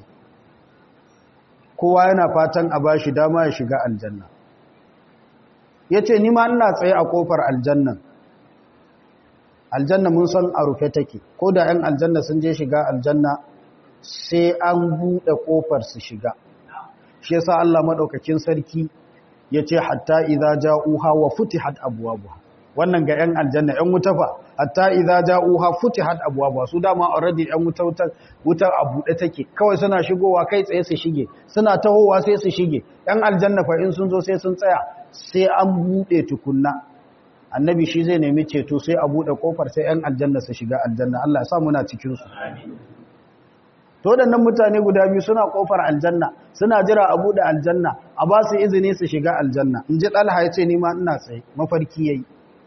kowa yana fatan a ba shi dama ya shiga aljanna ya ce nima ina tsaye a ƙofar aljannan aljanna mun san a rufe take ko da 'yan aljanna sun je shiga aljanna sai an buɗe ƙofar su shiga shi yasa Allah maɗaukakin sarki ya ce hatta idza ja'uha wa futihat abwabuha wannan ga 'yan aljanna 'yan wuta fa hatta idza ja'uha futihat abwabuha su dama already 'yan wuta wutar a buɗe take kawai suna shigowa kai tsaye su shige suna tahowa sai su shige 'yan aljanna fa in sun zo sai sun tsaya sai an buɗe tukunna annabi shi zai nemi ceto sai a buɗe kofar sai 'yan aljanna su shiga aljanna Allah ya sa muna cikin su to waɗannan mutane guda biyu suna kofar aljanna suna jira a buɗe aljanna a ba su izini su shiga aljanna in ji ɗalha ya ce ni ma ina tsaye mafarki yayi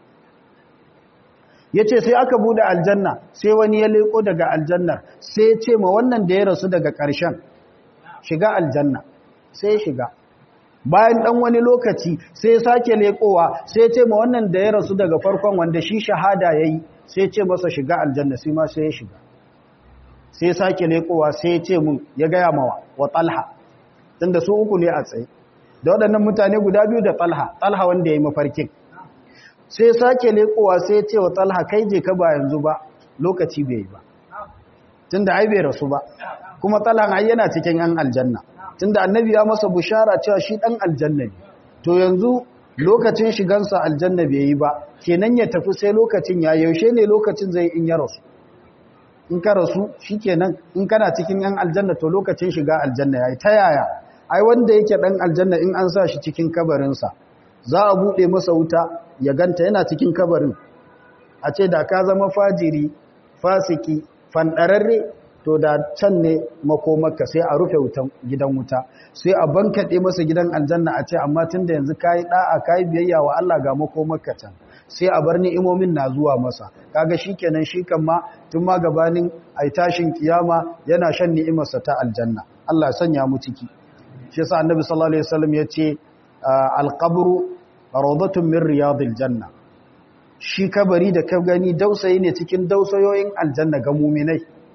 ya ce sai aka buɗe aljanna sai wani ya leƙo daga aljannar sai ya ce ma wannan da ya rasu daga ƙarshen shiga aljanna sai ya shiga bayan ɗan wani lokaci sai ya sake leƙowa sai ya ce ma wannan da ya rasu daga farkon wanda shi shahada ya yi sai ya ce masa shiga aljanna sai ma sai ya shiga sai ya sake leƙowa sai ya ce mun ya gaya mawa wa talha tunda su uku ne a tsaye da waɗannan mutane guda biyu da talha talha wanda ya yi mafarkin sai sake lekowa sai ce wa talha kai je ka ba yanzu ba lokaci bai ba tunda ai bai rasu ba kuma talha ai yana cikin yan aljanna tunda annabi ya masa bushara cewa shi dan aljanna ne to yanzu lokacin shigansa aljanna bai yi ba kenan ya tafi sai lokacin ya yaushe ne lokacin zai in ya rasu in ka rasu shikenan in kana cikin yan aljanna to lokacin shiga aljanna yayi ta yaya ai wanda yake dan aljanna in an sa shi cikin kabarinsa za a buɗe masa wuta ya ganta yana cikin kabarin a ce da ka zama fajiri fasiki fanɗararre to da can ne makomarka sai a rufe wutan gidan wuta sai a bankaɗe masa gidan aljanna a ce amma tun da yanzu kayi ɗa'a kayi biyayya wa Allah ga makomarka can sai a bar ni'imomin na zuwa masa kaga shikenan shi kan ma tun ma gabanin ai tashin kiyama yana shan ni'imarsa ta aljanna Allah ya sanya mu ciki shi yasa annabi sallallahu alaihi wasallam yace alqabru rawdatun min riyadil janna shi kabari da ka gani dausayi ne cikin dausayoyin aljanna ga mu'minai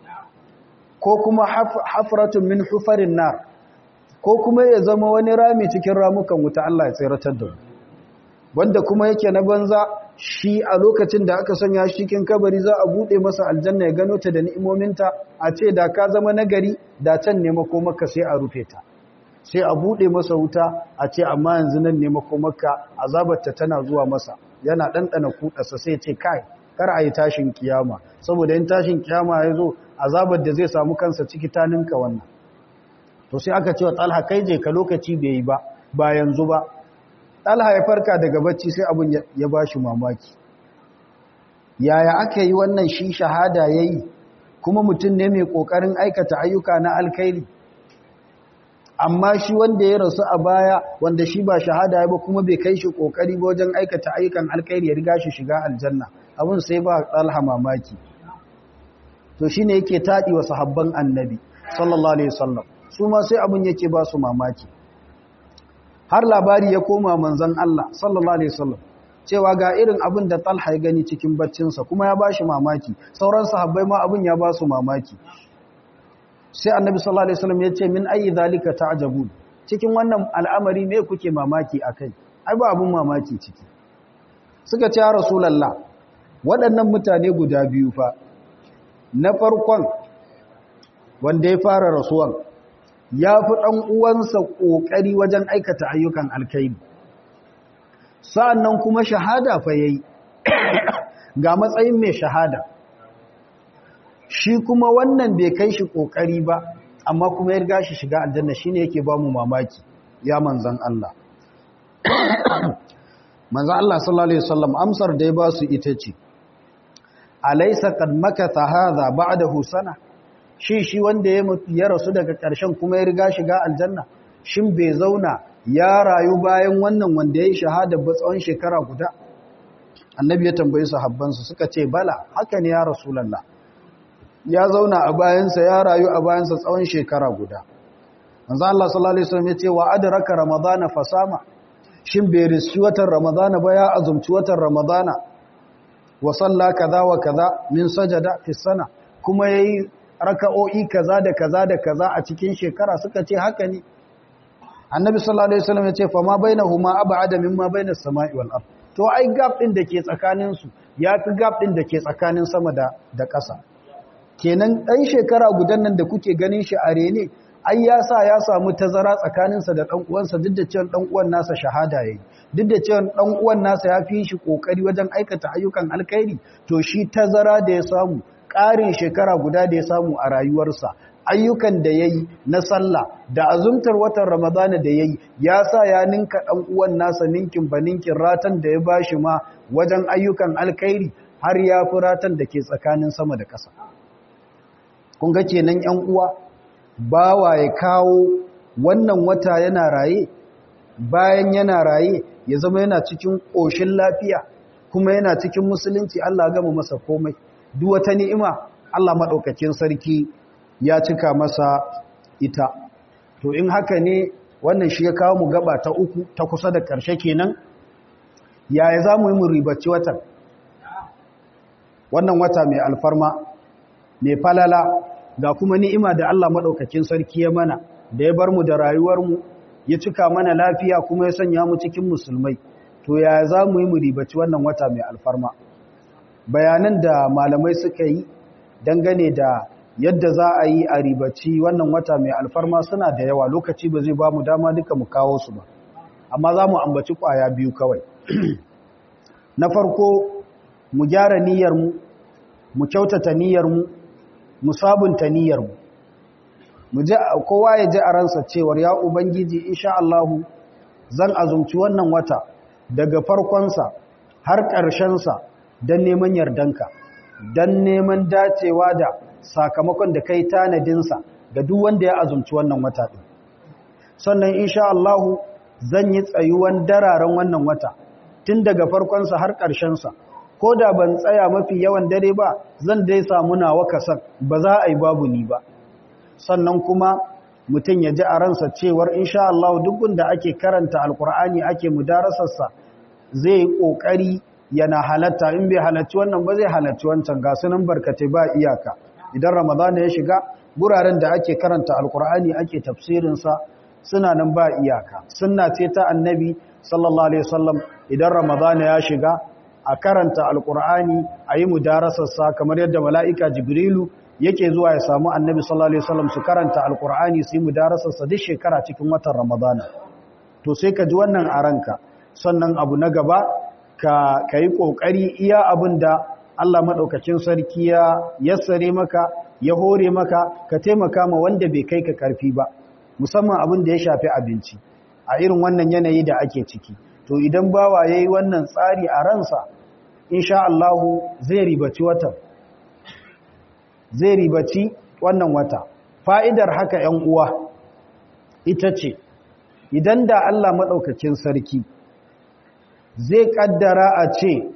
ko kuma hafratun min hufarin nar ko kuma ya zama wani rami cikin ramukan wuta Allah ya tsiratar da mu wanda kuma yake na banza shi a lokacin da aka sanya shi cikin kabari za a bude masa aljanna ya gano ta da ni'imominta a ce da ka zama nagari da can ne makomaka sai a rufe ta sai a bude masa wuta a ce amma yanzu nan ne makomaka azabarta tana zuwa masa yana ɗanɗana kuɗarsa sai ce kai kar a yi tashin kiyama saboda yin tashin kiyama ya zo azabar da zai samu kansa ciki ta ninka wannan to sai aka ce wa talha kai je ka lokaci bai yi ba ba yanzu ba talha ya farka daga bacci sai abin ya ba shi mamaki yaya aka yi wannan shi shahada ya yi kuma mutum ne mai ƙoƙarin aikata ayyuka na alkairi amma shi wanda ya rasu a baya wanda shi ba shahada ya ba kuma bai kai shi ƙoƙari ba wajen aikata ayyukan alkairi ya riga shi shiga aljanna abin sai ba talha mamaki to shine yake taɗi wa sahabban annabi sallallahu alaihi wasallam su ma sai abin yake ba su mamaki har labari ya koma manzon Allah sallallahu alaihi wasallam cewa ga irin abin da Talha ya gani cikin baccinsa kuma ya bashi mamaki sauran sahabbai ma abin ya ba su mamaki sai annabi sallallahu alaihi wasallam ya ce min ayi zalika ta'jabun cikin wannan al'amari me kuke mamaki akai ai ba abun mamaki ciki suka ce ya rasulullah waɗannan mutane guda biyu fa na farkon wanda ya fara rasuwan ya fi ɗan uwansa ƙoƙari wajen aikata ayyukan alkaidi sa'annan kuma shahada fa yayi ga matsayin mai shahada shi kuma wannan bai kai shi ƙoƙari ba amma kuma ya riga shi shiga aljanna shine yake ba mu mamaki ya manzan Allah manzan Allah sallallahu alaihi wasallam amsar da ya ba su ita ce alaysa qad makatha hadha ba'dahu sana shi shi wanda ya rasu daga ƙarshen kuma ya riga shiga aljanna shin bai zauna ya rayu bayan wannan wanda ya yi shahada ba tsawon shekara guda annabi ya tambayi sahabbansa suka ce bala haka ne ya rasulallah ya zauna a bayansa ya rayu a bayansa tsawon shekara guda manzo Allah sallallahu alaihi wasallam ya ce wa adraka ramadana fasama shin bai rishi watan ramadana ba ya azumci watan ramadana wa salla kaza wa kaza min sajada fi sana kuma yayi raka'o'i kaza da kaza da kaza a cikin shekara suka ce haka ne annabi sallallahu alaihi wasallam ya ce fa ma bainahuma ab'ada mimma bainas sama'i wal ard to ai gap din da ke tsakanin su yafi gap din da ke tsakanin sama da da ƙasa kenan dan shekara gudan nan da kuke ganin shi a rene ai ya sa ya samu tazara tsakanin sa da dan uwansa duk da cewa dan uwan nasa shahada yayi duk da cewa dan uwan nasa ya fi shi kokari wajen aikata ayyukan alkhairi to shi tazara da ya samu ƙarin shekara guda da ya samu a rayuwarsa ayyukan da ya yi na sallah da azumtar watan ramadana da ya yi ya sa ya ninka ɗan uwan nasa ninkin ba ninkin ratan da ya bashi ma wajen ayyukan alkairi har ya fi ratan da ke tsakanin sama da ƙasa kun ga kenan ‘yan uwa bawa ya kawo wannan wata yana raye bayan yana raye ya zama yana cikin ƙoshin lafiya kuma yana cikin musulunci Allah gama masa komai duk wata ni'ima Allah maɗaukakin sarki ya cika masa ita to in haka ne wannan shi ya kawo mu gaba ta uku ta kusa da ƙarshe kenan yaya za mu yi mu ribaci watan wannan wata mai alfarma mai falala ga kuma ni'ima da Allah maɗaukakin sarki ya mana da ya bar mu da rayuwarmu ya cika mana lafiya kuma ya sanya mu cikin musulmai to yaya za mu yi mu ribaci wannan wata mai alfarma bayanan da malamai suka yi dangane da yadda za a yi a ribaci wannan wata mai alfarma suna da yawa lokaci ba zai ba mu dama duka mu kawo su ba amma za mu ambaci kwaya biyu kawai na farko mu gyara niyyarmu mu kyautata niyyarmu mu sabunta niyyarmu mu ji kowa ya ji a ransa cewar ya ubangiji insha Allahu zan azumci wannan wata daga farkonsa har ƙarshensa don neman yardanka don neman dacewa da sakamakon da kai tanadinsa ga duk wanda ya azumci wannan wata ɗin sannan insha Allahu zan yi tsayuwan dararen wannan wata tun daga farkonsa har ƙarshensa ko da ban tsaya mafi yawan dare ba zan dai samu nawa kasan ba za a yi babu ni ba sannan kuma mutum ya ji a ransa cewar insha Allah duk wanda ake karanta alkur'ani ake mudarasarsa zai yi ƙoƙari yana halatta in bai halarci wannan ba zai halarci wancan ga sunan barkatai ba iyaka idan ramadana ya shiga guraren da ake karanta alkur'ani ake tafsirinsa suna nan ba iyaka sunna ce ta annabi sallallahu alaihi wasallam idan ramadana ya shiga a karanta alkur'ani a yi mudarasarsa kamar yadda mala'ika jibrilu yake zuwa ya samu annabi sallallahu alaihi wasallam su karanta alkur'ani su yi mudarasarsa duk shekara cikin watan ramadana to sai ka ji wannan a ranka sannan abu na gaba ka yi ƙoƙari iya abin da Allah maɗaukacin sarki ya yassare maka ya hore maka ka taimaka ma wanda bai kai ka ƙarfi ba musamman abin da ya shafi abinci a irin wannan yanayi da ake ciki to idan bawa ya yi wannan tsari a ransa insha Allahu zai ribaci watan zai ribaci wannan wata fa'idar haka ‘yan uwa ita ce idan da Allah maɗaukacin sarki zai kaddara a ce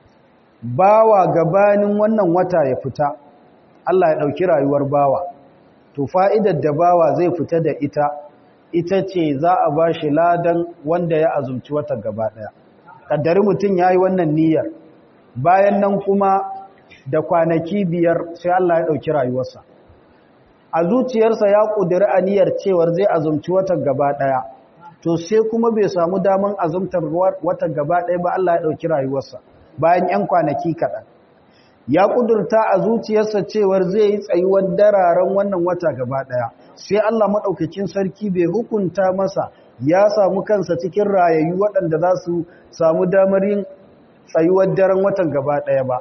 bawa gabanin wannan wata ya fita Allah ya ɗauki rayuwar bawa to fa'idar da bawa zai fita da ita ita ce za a ba shi ladan wanda ya azumci wata gaba ɗaya ƙaddari mutum ya yi wannan niyyar bayan nan kuma da kwanaki biyar sai Allah ya ɗauki rayuwarsa a zuciyarsa ya ƙudiri aniyar cewar zai azumci wata gaba ɗaya to sai kuma bai samu daman azumtar wata gaba ɗaya ba Allah ya ɗauki rayuwarsa bayan 'yan kwanaki kaɗan ya ƙudurta a zuciyarsa cewar zai yi tsayuwar dararen wannan wata gaba ɗaya sai Allah maɗaukakin sarki bai hukunta masa ya samu kansa cikin rayayyu waɗanda za su samu damar yin tsayuwar daren watan gaba ɗaya ba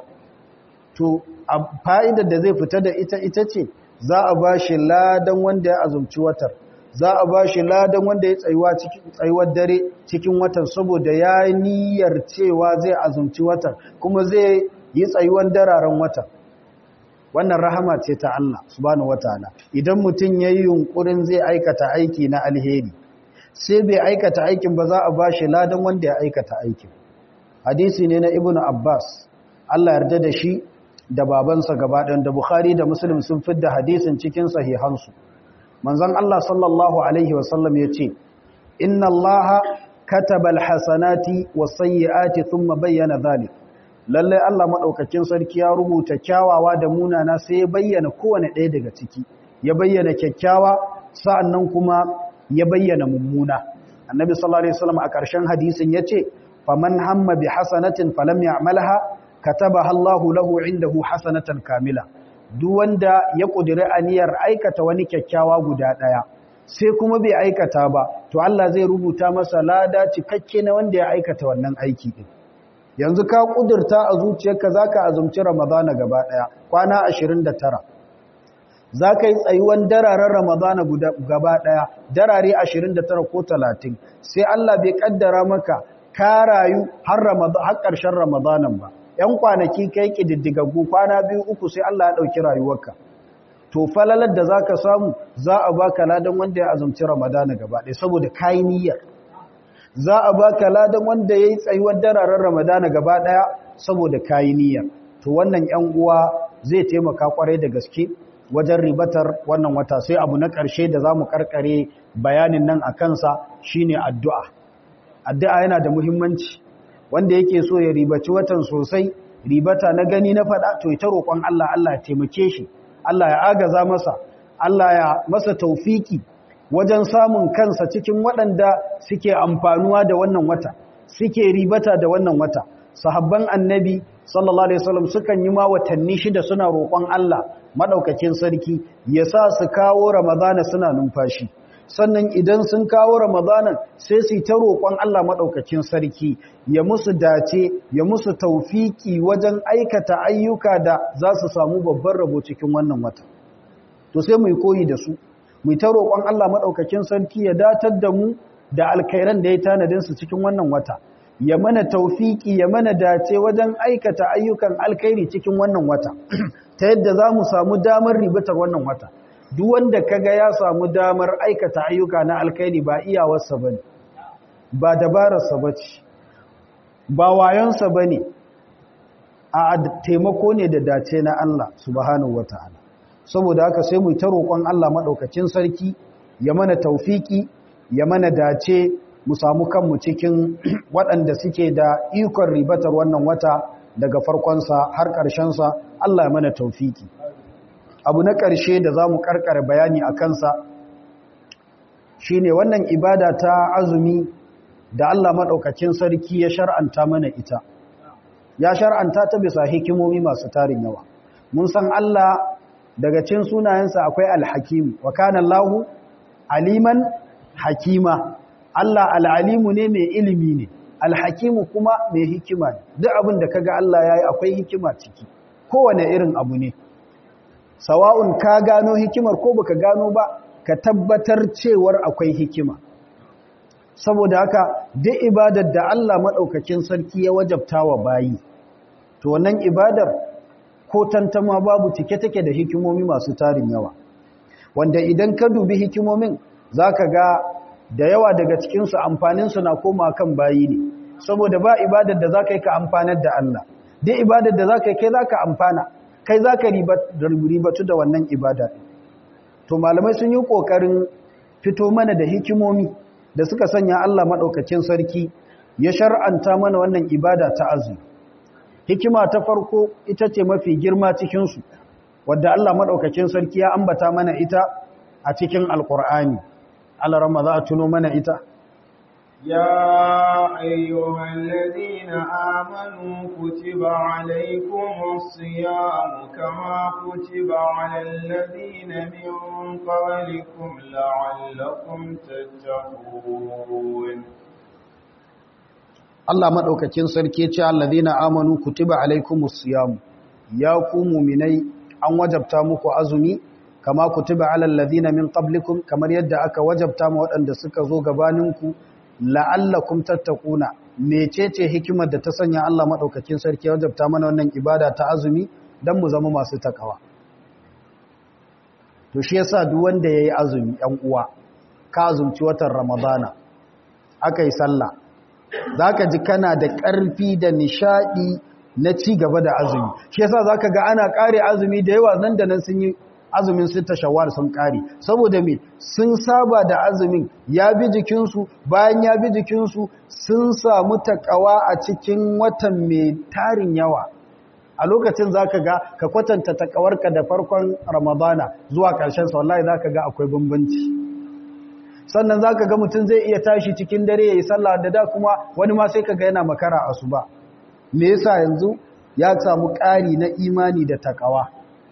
to a fa'idar da zai fita da ita ita ce za a ba shi ladan wanda ya azumci watar za a ba shi ladan wanda ya tsayuwar dare cikin watan saboda ya niyyar cewa zai azumci watan kuma zai yi tsayuwar dararen watan wannan rahama ce ta Allah subhanahu wataala idan mutum ya yi yunkurin zai aikata aiki na alheri sai bai aikata aikin ba za a ba shi ladan wanda ya aikata aikin hadisi ne na ibnu abbas Allah yarda da shi da babansa gabaɗin da bukhari da muslim sun fidda hadisin cikin sahihansu manzon Allah sallallahu alaihi wasallam ya ce inna allaha kataba alhasanati wasayyiati thumma bayyana dhalik lalle Allah madaukakin sarki ya rubuta kyawawa da munana sai ya bayyana kowane ɗaya daga ciki ya bayyana kyakkyawa sa'annan kuma ya bayyana mummuna annabi sallallahu alaihi wasallam a ƙarshen hadisin yace faman hamma bi hasanatin falam ya'malha katabaha Allahu lahu indahu hasanatan kamila duk wanda ya kudiri aniyar aikata wani kyakkyawa guda daya sai kuma bai aikata ba to Allah zai rubuta masa lada cikakke na wanda ya aikata wannan aiki din yanzu ka kudurta a zuciyarka zaka azumci Ramadana gaba daya kwana 29 zaka yi tsayuwan dararen Ramadana gaba daya darare 29 ko 30 sai Allah bai kaddara maka ka rayu har Ramadan har ƙarshen Ramadanan ba ‘yan kwanaki kai ƙididdigaggu kwana biyu uku sai Allah ya ɗauki rayuwarka. To, falalar da za ka samu za a ba ka ladan wanda ya azumci Ramadana gaba ɗaya saboda kayi niyyar. Za a ba ka ladan wanda ya yi tsayuwar dararen Ramadana gaba ɗaya saboda kayi niyyar. To, wannan ‘yan uwa zai taimaka kwarai da gaske wajen ribatar wannan wata sai abu na ƙarshe da za mu ƙarƙare bayanin nan a kansa shine addu'a. Addu'a yana da muhimmanci. wanda yake so ya ribaci watan sosai ribata na gani na fada to ita roƙon Allah Allah ya taimake shi Allah ya agaza masa Allah ya masa taufiki wajen samun kansa cikin waɗanda suke amfanuwa da wannan wata suke ribata da wannan wata sahabban annabi sallallahu alaihi wasallam sukan yi ma watanni shida suna roƙon Allah madaukakin sarki ya sa su kawo ramadana suna numfashi sannan idan sun kawo ramadanan sai su ta roƙon Allah maɗaukakin sarki ya musu dace ya musu taufiki wajen aikata ayyuka da za su samu babban rabo cikin wannan wata to sai mu koyi da su mu ta roƙon Allah maɗaukakin sarki ya datar da mu da alkhairan da ya tanadin su cikin wannan wata ya mana taufiki ya mana dace wajen aikata ayyukan alkhairi cikin wannan wata ta yadda za mu samu damar ribatar wannan wata duk wanda kaga ya samu damar aikata ayyuka na alkaini ba iyawarsa bane ba dabararsa bace ba wayonsa bane a taimako ne da dace na Allah subhanahu wataala saboda haka sai mu ta roƙon Allah madaukakin sarki ya mana taufiki ya mana dace mu samu kanmu cikin waɗanda suke da ikon ribatar wannan wata daga farkonsa har ƙarshensa Allah ya mana taufiki abu na ƙarshe da za mu ƙarƙar bayani a kansa shi ne wannan ibada ta azumi da Allah maɗaukacin sarki ya shar'anta mana ita ya shar'anta ta bisa hikimomi masu tarin yawa mun san Allah daga cin sunayensa akwai alhakim wa kana Allahu aliman hakima Allah al'alimu ne mai ilimi ne alhakimu kuma mai hikima ne duk abin da kaga Allah yayi akwai hikima ciki kowane irin abu ne sawa'un ka gano hikimar ko baka gano ba ka tabbatar cewar akwai hikima saboda haka duk ibadar da Allah madaukakin sarki ya wajabta wa bayi to wannan ibadar ko tantama babu cike take da hikimomi masu tarin yawa wanda idan ka dubi hikimomin zaka ga da yawa daga cikinsu amfaninsu na koma kan bayi ne saboda ba ibadar da za ka yi ka amfanar da Allah duk ibadar da za ka yi kai za ka amfana kai za ka ribatu da wannan ibada to malamai sun yi ƙoƙarin fito mana da hikimomi da suka sanya Allah maɗaukacin sarki ya shar'anta mana wannan ibada ta azumi hikima ta farko ita ce mafi girma cikinsu wadda Allah maɗaukacin sarki ya ambata mana ita a cikin alƙur'ani Allah rama za a tuno mana ita يا أيها الذين آمنوا كتب عليكم الصيام كما كتب على الذين من قبلكم لعلكم تتقون Allah maɗaukacin sarki ce allazina amanu kutiba alaikumus siyam ya ku mu'minai an wajabta muku azumi kama kutiba alal ladina min qablikum kamar yadda aka wajabta ma waɗanda suka zo gabaninku la'allakum tattaquna mecece hikimar da ta sanya Allah madaukakin sarki wajabta mana wannan ibada ta azumi dan mu zama masu takawa to shi yasa duk wanda yayi azumi ɗan uwa ka azumci watan ramadana akai sallah zaka ji kana da ƙarfi da nishadi na ci gaba da azumi shi yasa zaka ga ana kare azumi da yawa nan da nan sun yi azumin sita shawar sun kare saboda me sun saba da azumin ya bi jikinsu bayan ya bi jikinsu sun samu takawa a cikin watan mai tarin yawa a lokacin zaka ga ka kwatanta takawarka da farkon ramadana zuwa ƙarshen sa wallahi zaka ga akwai bambanci sannan zaka ga mutum zai iya tashi cikin dare yayi sallah da da kuma wani ma sai kaga yana makara asuba me yasa yanzu ya samu ƙari na imani da takawa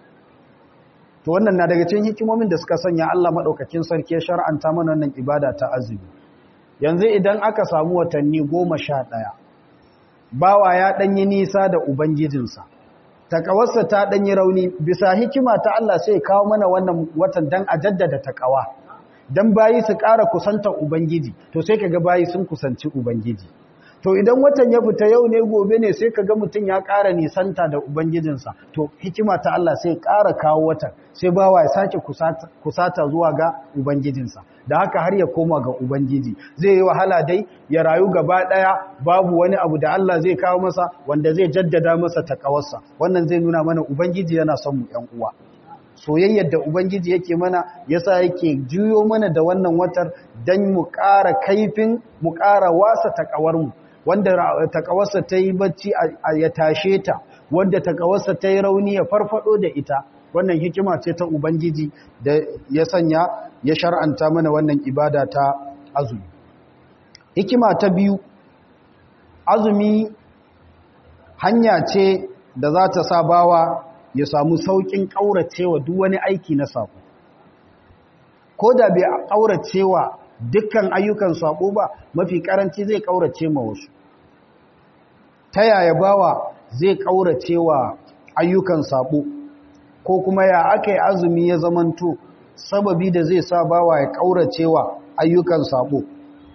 to wannan na daga cikin hikimomin da suka sanya Allah madaukakin sarki ya shar'anta mana wannan ibada ta azumi yanzu idan aka samu watanni 11 bawa ya danyi nisa da ubangijinsa takawarsa ta danyi rauni bisa hikima ta Allah sai kawo mana wannan watan dan a jaddada takawa dan bayi su ƙara kusanta ubangiji to sai kaga bayi sun kusanci ubangiji to idan watan ya fita yau ne gobe ne sai kaga mutum ya ƙara nisanta da ubangijinsa to hikima ta Allah sai ƙara kawo watan sai bawa ya sake kusata, kusata zuwa ga ubangijinsa da haka har ya koma ga ubangiji zai yi wahala dai ya rayu gaba ɗaya babu wani abu da Allah zai kawo masa wanda zai jaddada masa takawarsa wannan zai nuna mana ubangiji yana son mu ƴan uwa soyayyar da ubangiji yake mana yasa yake juyo mana da wannan watar dan mu ƙara kaifin mu ƙara wasa takawarmu wanda takawarsa ta yi bacci ya tashe ta wanda takawarsa ta yi rauni ya farfado da ita wannan hikima ce ta ubangiji da ya sanya ya shar'anta mana wannan ibada ta azumi hikima ta biyu azumi hanya ce da za ta sa bawa ya samu sauƙin ƙauracewa duk wani aiki na saƙo ko da bai ƙauracewa dukkan ayyukan saƙo ba mafi ƙaranci zai ƙaurace ma wasu ta yaya bawa zai ƙauracewa ayyukan saƙo ko kuma ya aka yi azumi ya zamanto sababi da zai sa bawa ya ƙauracewa ayyukan saƙo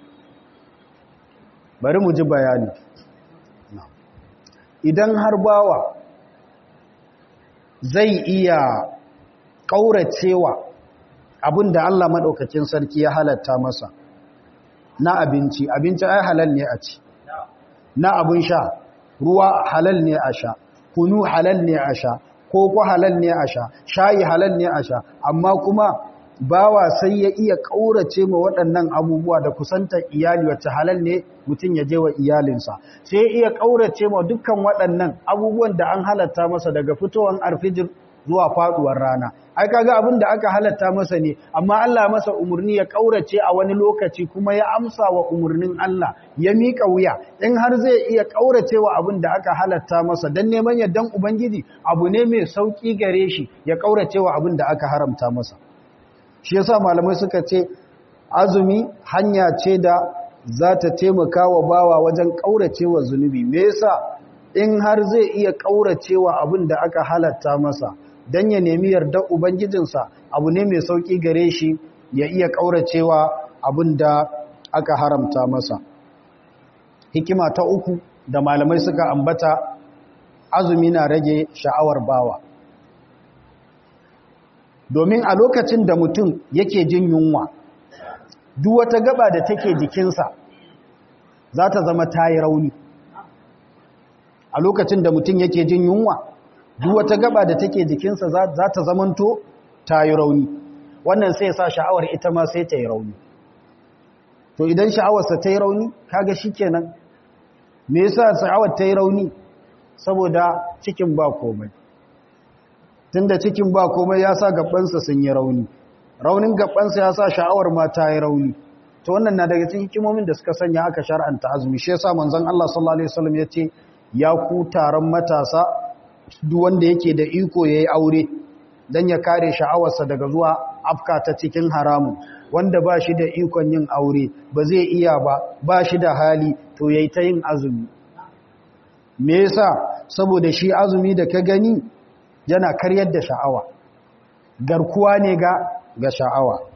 bari mu ji bayani idan har bawa zai iya ƙauracewa abin da Allah maɗaukacin sarki ya halatta masa na abinci abinci ai halal ne a ci na abin sha ruwa halal ne a sha kunu halal ne a sha koko halal ne a sha shayi halal ne a sha amma kuma bawa sai ya iya ƙaurace ma waɗannan abubuwa da kusantar iyali wacce halal ne mutum ya je wa iyalinsa sai ya iya ƙaurace ma dukkan waɗannan abubuwan da an halatta masa daga fitowar arfijir zuwa faɗuwar rana ai kaga abin da aka halatta masa ne amma Allah masa umarni ya ƙaurace a wani lokaci kuma ya amsa wa umarnin Allah ya miƙa wuya in har zai iya ƙaurace wa abin da aka halatta masa don neman yardan ubangiji abu ne mai sauƙi gare shi ya ƙaurace wa abin da aka haramta masa shi yasa malamai suka ce azumi hanya ce da za ta taimaka wa bawa wajen ƙauracewa zunubi me yasa in har zai iya ƙauracewa abin da aka halatta masa don ya nemi yardar ubangijinsa abu ne mai sauƙi gare shi ya iya ƙauracewa abin da aka haramta masa hikima ta uku da malamai suka ambata azumi na rage sha'awar bawa domin a lokacin da mutum yake jin yunwa duk wata gaba da take jikinsa za ta zama ta yi rauni a lokacin da mutum yake jin yunwa duk wata gaba da take jikinsa za ta zamanto ta yi rauni wannan sai sa sha'awar ita ma sai ta yi rauni to idan sha'awarsa ta yi rauni kaga shi kenan me yasa sha'awar ta yi rauni saboda cikin ba komai tunda cikin ba komai ya sa gabansa sun yi rauni raunin gabansa ya sa sha'awar ma ta yi rauni to wannan na daga cikin hikimomin da suka sanya aka shar'anta azumi shi yasa manzon Allah sallallahu alaihi wasallam yace ya ku taron matasa duk wanda yake da iko yayi aure dan ya kare sha'awarsa daga zuwa afka ta cikin haramun wanda ba shi da ikon yin aure ba zai iya ba ba shi da hali to yayi ta yin azumi me yasa saboda shi azumi da ka gani yana karyar da sha'awa garkuwa ne ga ga sha'awa